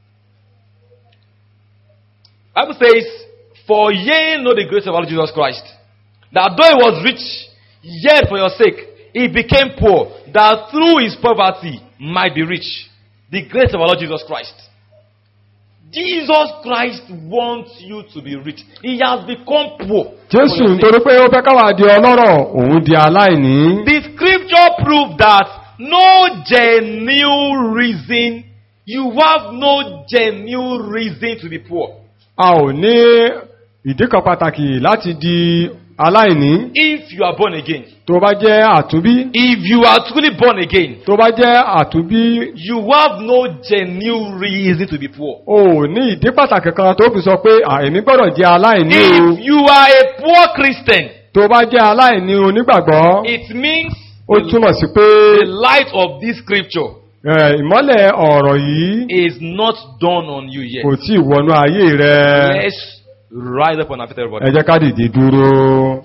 Bible says, For ye know the grace of our Lord Jesus Christ, that though he was rich, yet for your sake he became poor, that through his poverty might be rich. The grace of our Lord Jesus Christ. Jesus Christ wants you to be rich. He has become poor. jésù for your sake. nítorí pé ó fẹ́ káwà di ọlọ́rọ̀ òun di aláìní The scripture proves that no genuine reason, you have no genuine reason to be poor. a ò ní ìdí kan pàtàkì láti di aláìní If you are born again, tó bá jẹ́ àtúnbí if you are truly born again, tó bá jẹ́ àtúnbí you have no genuine reason to be poor. o ò ní ìdí pàtàkì kan tó fi sọ pé àìní gbọ́dọ̀ jẹ́ aláìní o If you are a poor Christian, tó bá jẹ́ aláìní onígbàgbọ́ it means ó túmọ̀ sí pé the light of this scripture ẹ, ìmọ́lẹ̀ ọ̀rọ̀ yìí is not dawned on you yet. kò tí ì wọnú ayé rẹ Let's rise up on our feet, everybody. ẹ jẹ́ ká dìde dúró.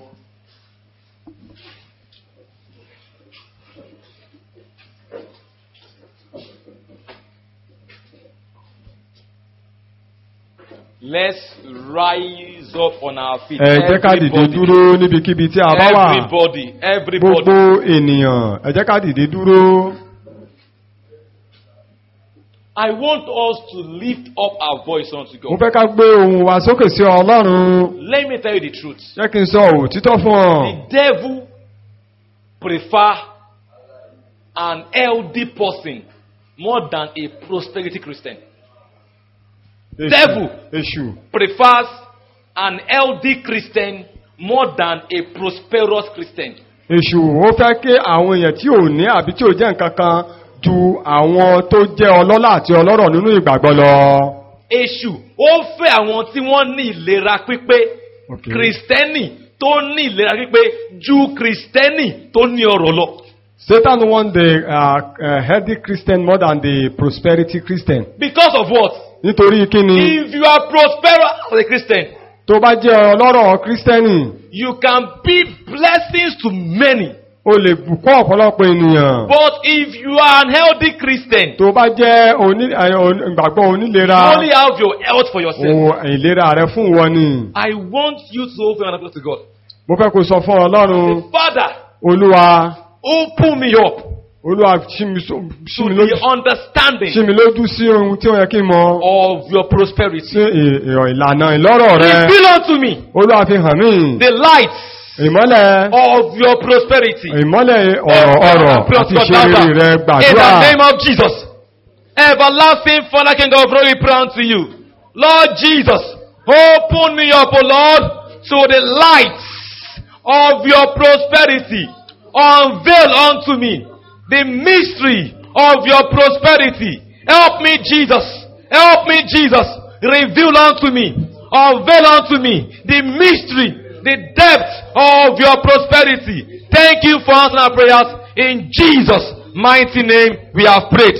Let's rise up on our feet. ẹ jẹ́ ká dìde Everybody. dúró níbikíbi tí a bá wà Everybody, everybody. gbogbo ènìyàn ẹ jẹ́ ká dìde dúró. I want us to lift up our voice unto mo God. fẹ́ ká gbé ohùn wa sókè sí ọlọ́run Let me tell you the truth. jẹ́ kí n sọ òtítọ́ fún ọ. The devil prefer an healthy person more than a prosperity Christian. Èṣù- devil. èṣù Prefers an healthy Christian more than a prosperous Christian. èṣù ó fẹ́ kí àwọn èèyàn tí ò ní àbí tí ò jẹ́ nǹkan kan ju àwọn tó jẹ́ ọlọ́lá àti ọlọ́rọ̀ nínú ìgbàgbọ́ lọ. Èṣù ó fẹ́ àwọn tí wọ́n ní ìlera pípé. Okay. Kristẹni tó ní ìlera pípé ju Kristẹni tó ní ọrọ̀ lọ. Satan want the uh, uh, healthy Christian more than the prosperity Christian. Because of what? nítorí kí ni If you are prosperous as a Christian, tó bá jẹ́ ọlọ́rọ̀ kírísítẹ́nì you can be blessings to many. o lè bùkún ọ̀pọ̀lọpọ̀ ènìyàn But if you are an healthy Christian, tó bá jẹ́ oní- ẹ, oní- ìgbàgbọ́ onílera you only have your health for yourself. ohun ìlera rẹ fún wọn ni I want you to open your to God. mo fẹ́ kó sọ fún ọlọ́run Say, Father, olúwa open me up olúwa ṣí mi só- ṣí to mi the lójú ṣí understanding mi lójú sí ohun tí ó yẹ kí n mọ of your sí prosperity. ì- ì- ìlànà ìlọ́rọ̀ rẹ Reveal unto me olúwa fi hàn mí the lights ìmọ́lẹ̀ of your prosperity. ìmọ́lẹ̀ ọ̀rọ̀ ọ̀rọ̀ Pray àti unto God ìṣeré louder. rẹ In gbàdúrà the name of Jesus. Everlasting Father, King of glory, pray unto you. Lord Jesus, open me up, O Lord, to the lights of your prosperity. Unveil unto me the mystery of your prosperity. Help me, Jesus. Help me, Jesus. Reveal unto me. Unveil unto me the mystery, the depth of your prosperity. Thank you for answering our prayers. In Jesus' mighty name, we have prayed.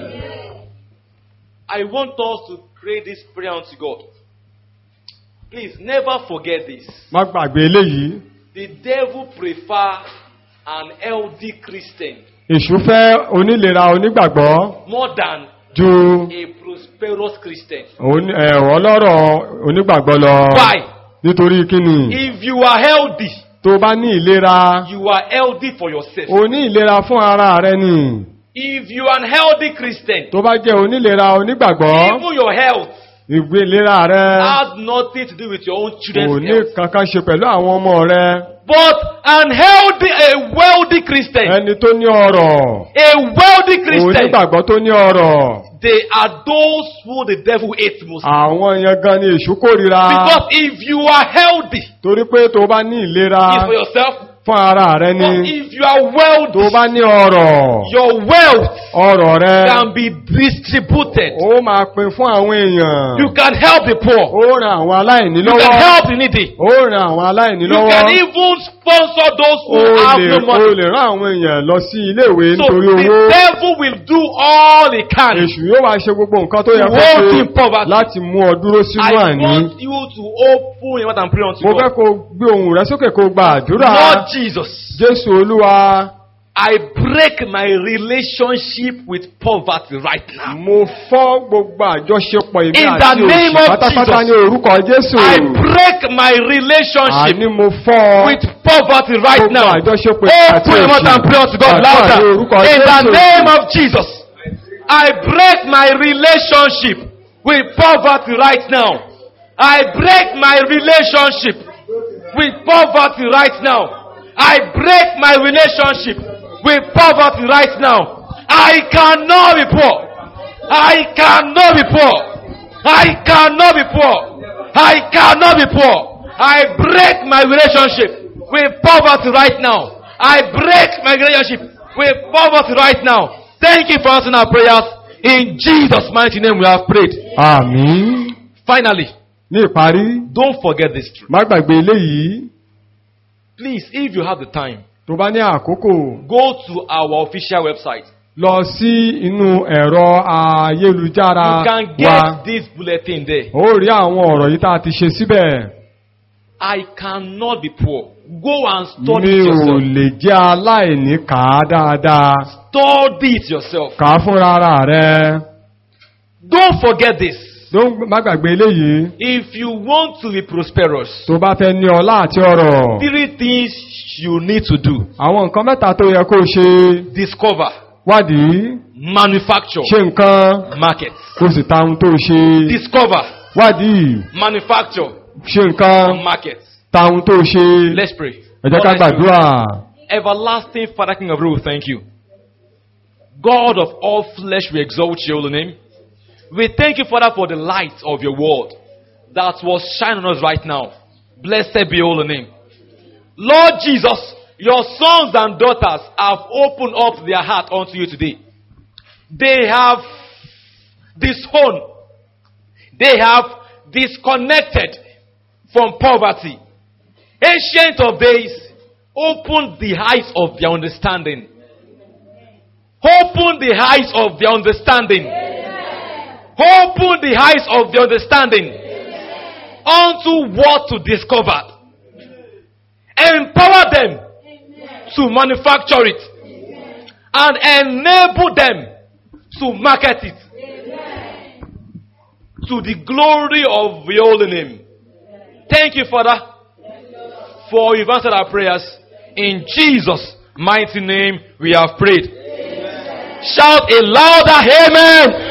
I want us to pray this prayer unto God. Please never forget this. má gbàgbé eléyìí The devil prefer an healthy Christian èṣù fẹ́ onílera onígbàgbọ́ more than ju a prosperous Christian. oní- ẹ̀, ọlọ́rọ̀ onígbàgbọ́ lọ Why? nítorí kíni If you are healthy, tó bá ní ìlera you are healthy for yourself. o ní ìlera fún ara rẹ ni If you are an healthy Christian, tó bá jẹ́ onílera onígbàgbọ́ even your health ìgbé ìlera rẹ has nothing to do with your own kò children's ní health. kankan ṣe pẹ̀lú àwọn ọmọ rẹ But an healthy, a wealthy Christian, ẹni tó ní ọrọ̀ a wealthy Christian, onígbàgbọ́ tó ní ọrọ̀ they are those who the devil hates most. àwọn yẹn gan ni èṣù kórìíra Because if you are healthy, torí pé tó bá ní ìlera it's for yourself. fún ara rẹ But ni if you are tó wealthy, bá ní ọrọ̀ your wealth ọrọ̀ rẹ can be distributed. ó máa pín fún àwọn èèyàn You can help the poor. ó ran àwọn aláìní You can lọ́wọ́ help the needy. ó ran àwọn aláìní You can lọ́wọ́ even sponsor those ó who have lè no ó money. lè rán àwọn èèyàn lọ sí iléèwé So nítorí the owó devil will do all he can. èṣù yóò wá ṣe gbogbo nǹkan tó yẹ To kó hold ṣe in poverty. láti mú ọ dúró sínú I àní want you to open your mouth and pray unto mo fẹ́ God. kó gbé ohùn rẹ sókè kó gba àdúrà Lord Jesus, jésù olúwa I break my relationship with poverty right now. mo fọ́ gbogbo àjọṣepọ̀ èmi In àti the name òṣì of pátápátá Jesus. ní orúkọ jésù I break my relationship àní mo fọ́ with poverty right gbogbo now. àjọṣepọ̀ èmi àti Open your mouth and pray unto God Gbàdúrà ní louder. orúkọ In the Jésù. name of Jesus, I break my relationship with poverty right now. I break my relationship with poverty right now. I break my relationship with poverty right now. I cannot be poor. I cannot be poor. I cannot be poor. I cannot be poor. I break my relationship with poverty right now. I break my relationship with poverty right now. Thank you for answering our prayers. In Jesus' mighty name we have prayed. àmín Finally, ní ìparí don't forget this truth. má gbàgbé eléyìí Please, if you have the time, tó bá ní àkókò go to our official website. lọ sí inú ẹ̀rọ ayélujára You can wa get this bulletin there. ó rí àwọn ọ̀rọ̀ yìí tá a ti ṣe síbẹ̀ I cannot be poor. Go and study mi it ò yourself. lè jẹ́ aláìní kà á dáadáa Study it yourself. kà á fúnra ara rẹ Don't forget this. Don't- má gbàgbé eléyìí If you want to be prosperous, tó bá fẹ́ ní ọlá àti ọrọ̀ three things you need to do. àwọn nǹkan mẹ́ta tó yẹ kó o ṣe Discover, wádìí manufacture, ṣe nǹkan market. kó o sì ta ohun tó o ṣe Discover, wádìí manufacture, ṣe nǹkan market. ta ohun tó o ṣe Let's pray. ẹ jẹ́ ká Lord, let's pray. gbàdúrà Everlasting Father, King of rule, thank you. God of all flesh, we exalt your holy name. We thank you, Father, for the light of your word that was shining on us right now. Blessed be your holy name. Lord Jesus, your sons and daughters have opened up their heart unto you today. They have disowned. They have disconnected from poverty. Ancient of days, open the eyes of their understanding. Open the eyes of their understanding. Open the eyes of their understanding unto what to discover. Empower them to manufacture it and enable them to market it to the glory of your holy name. Thank you, Father, for you've answered our prayers. In Jesus' mighty name, we have prayed. Shout a louder amen.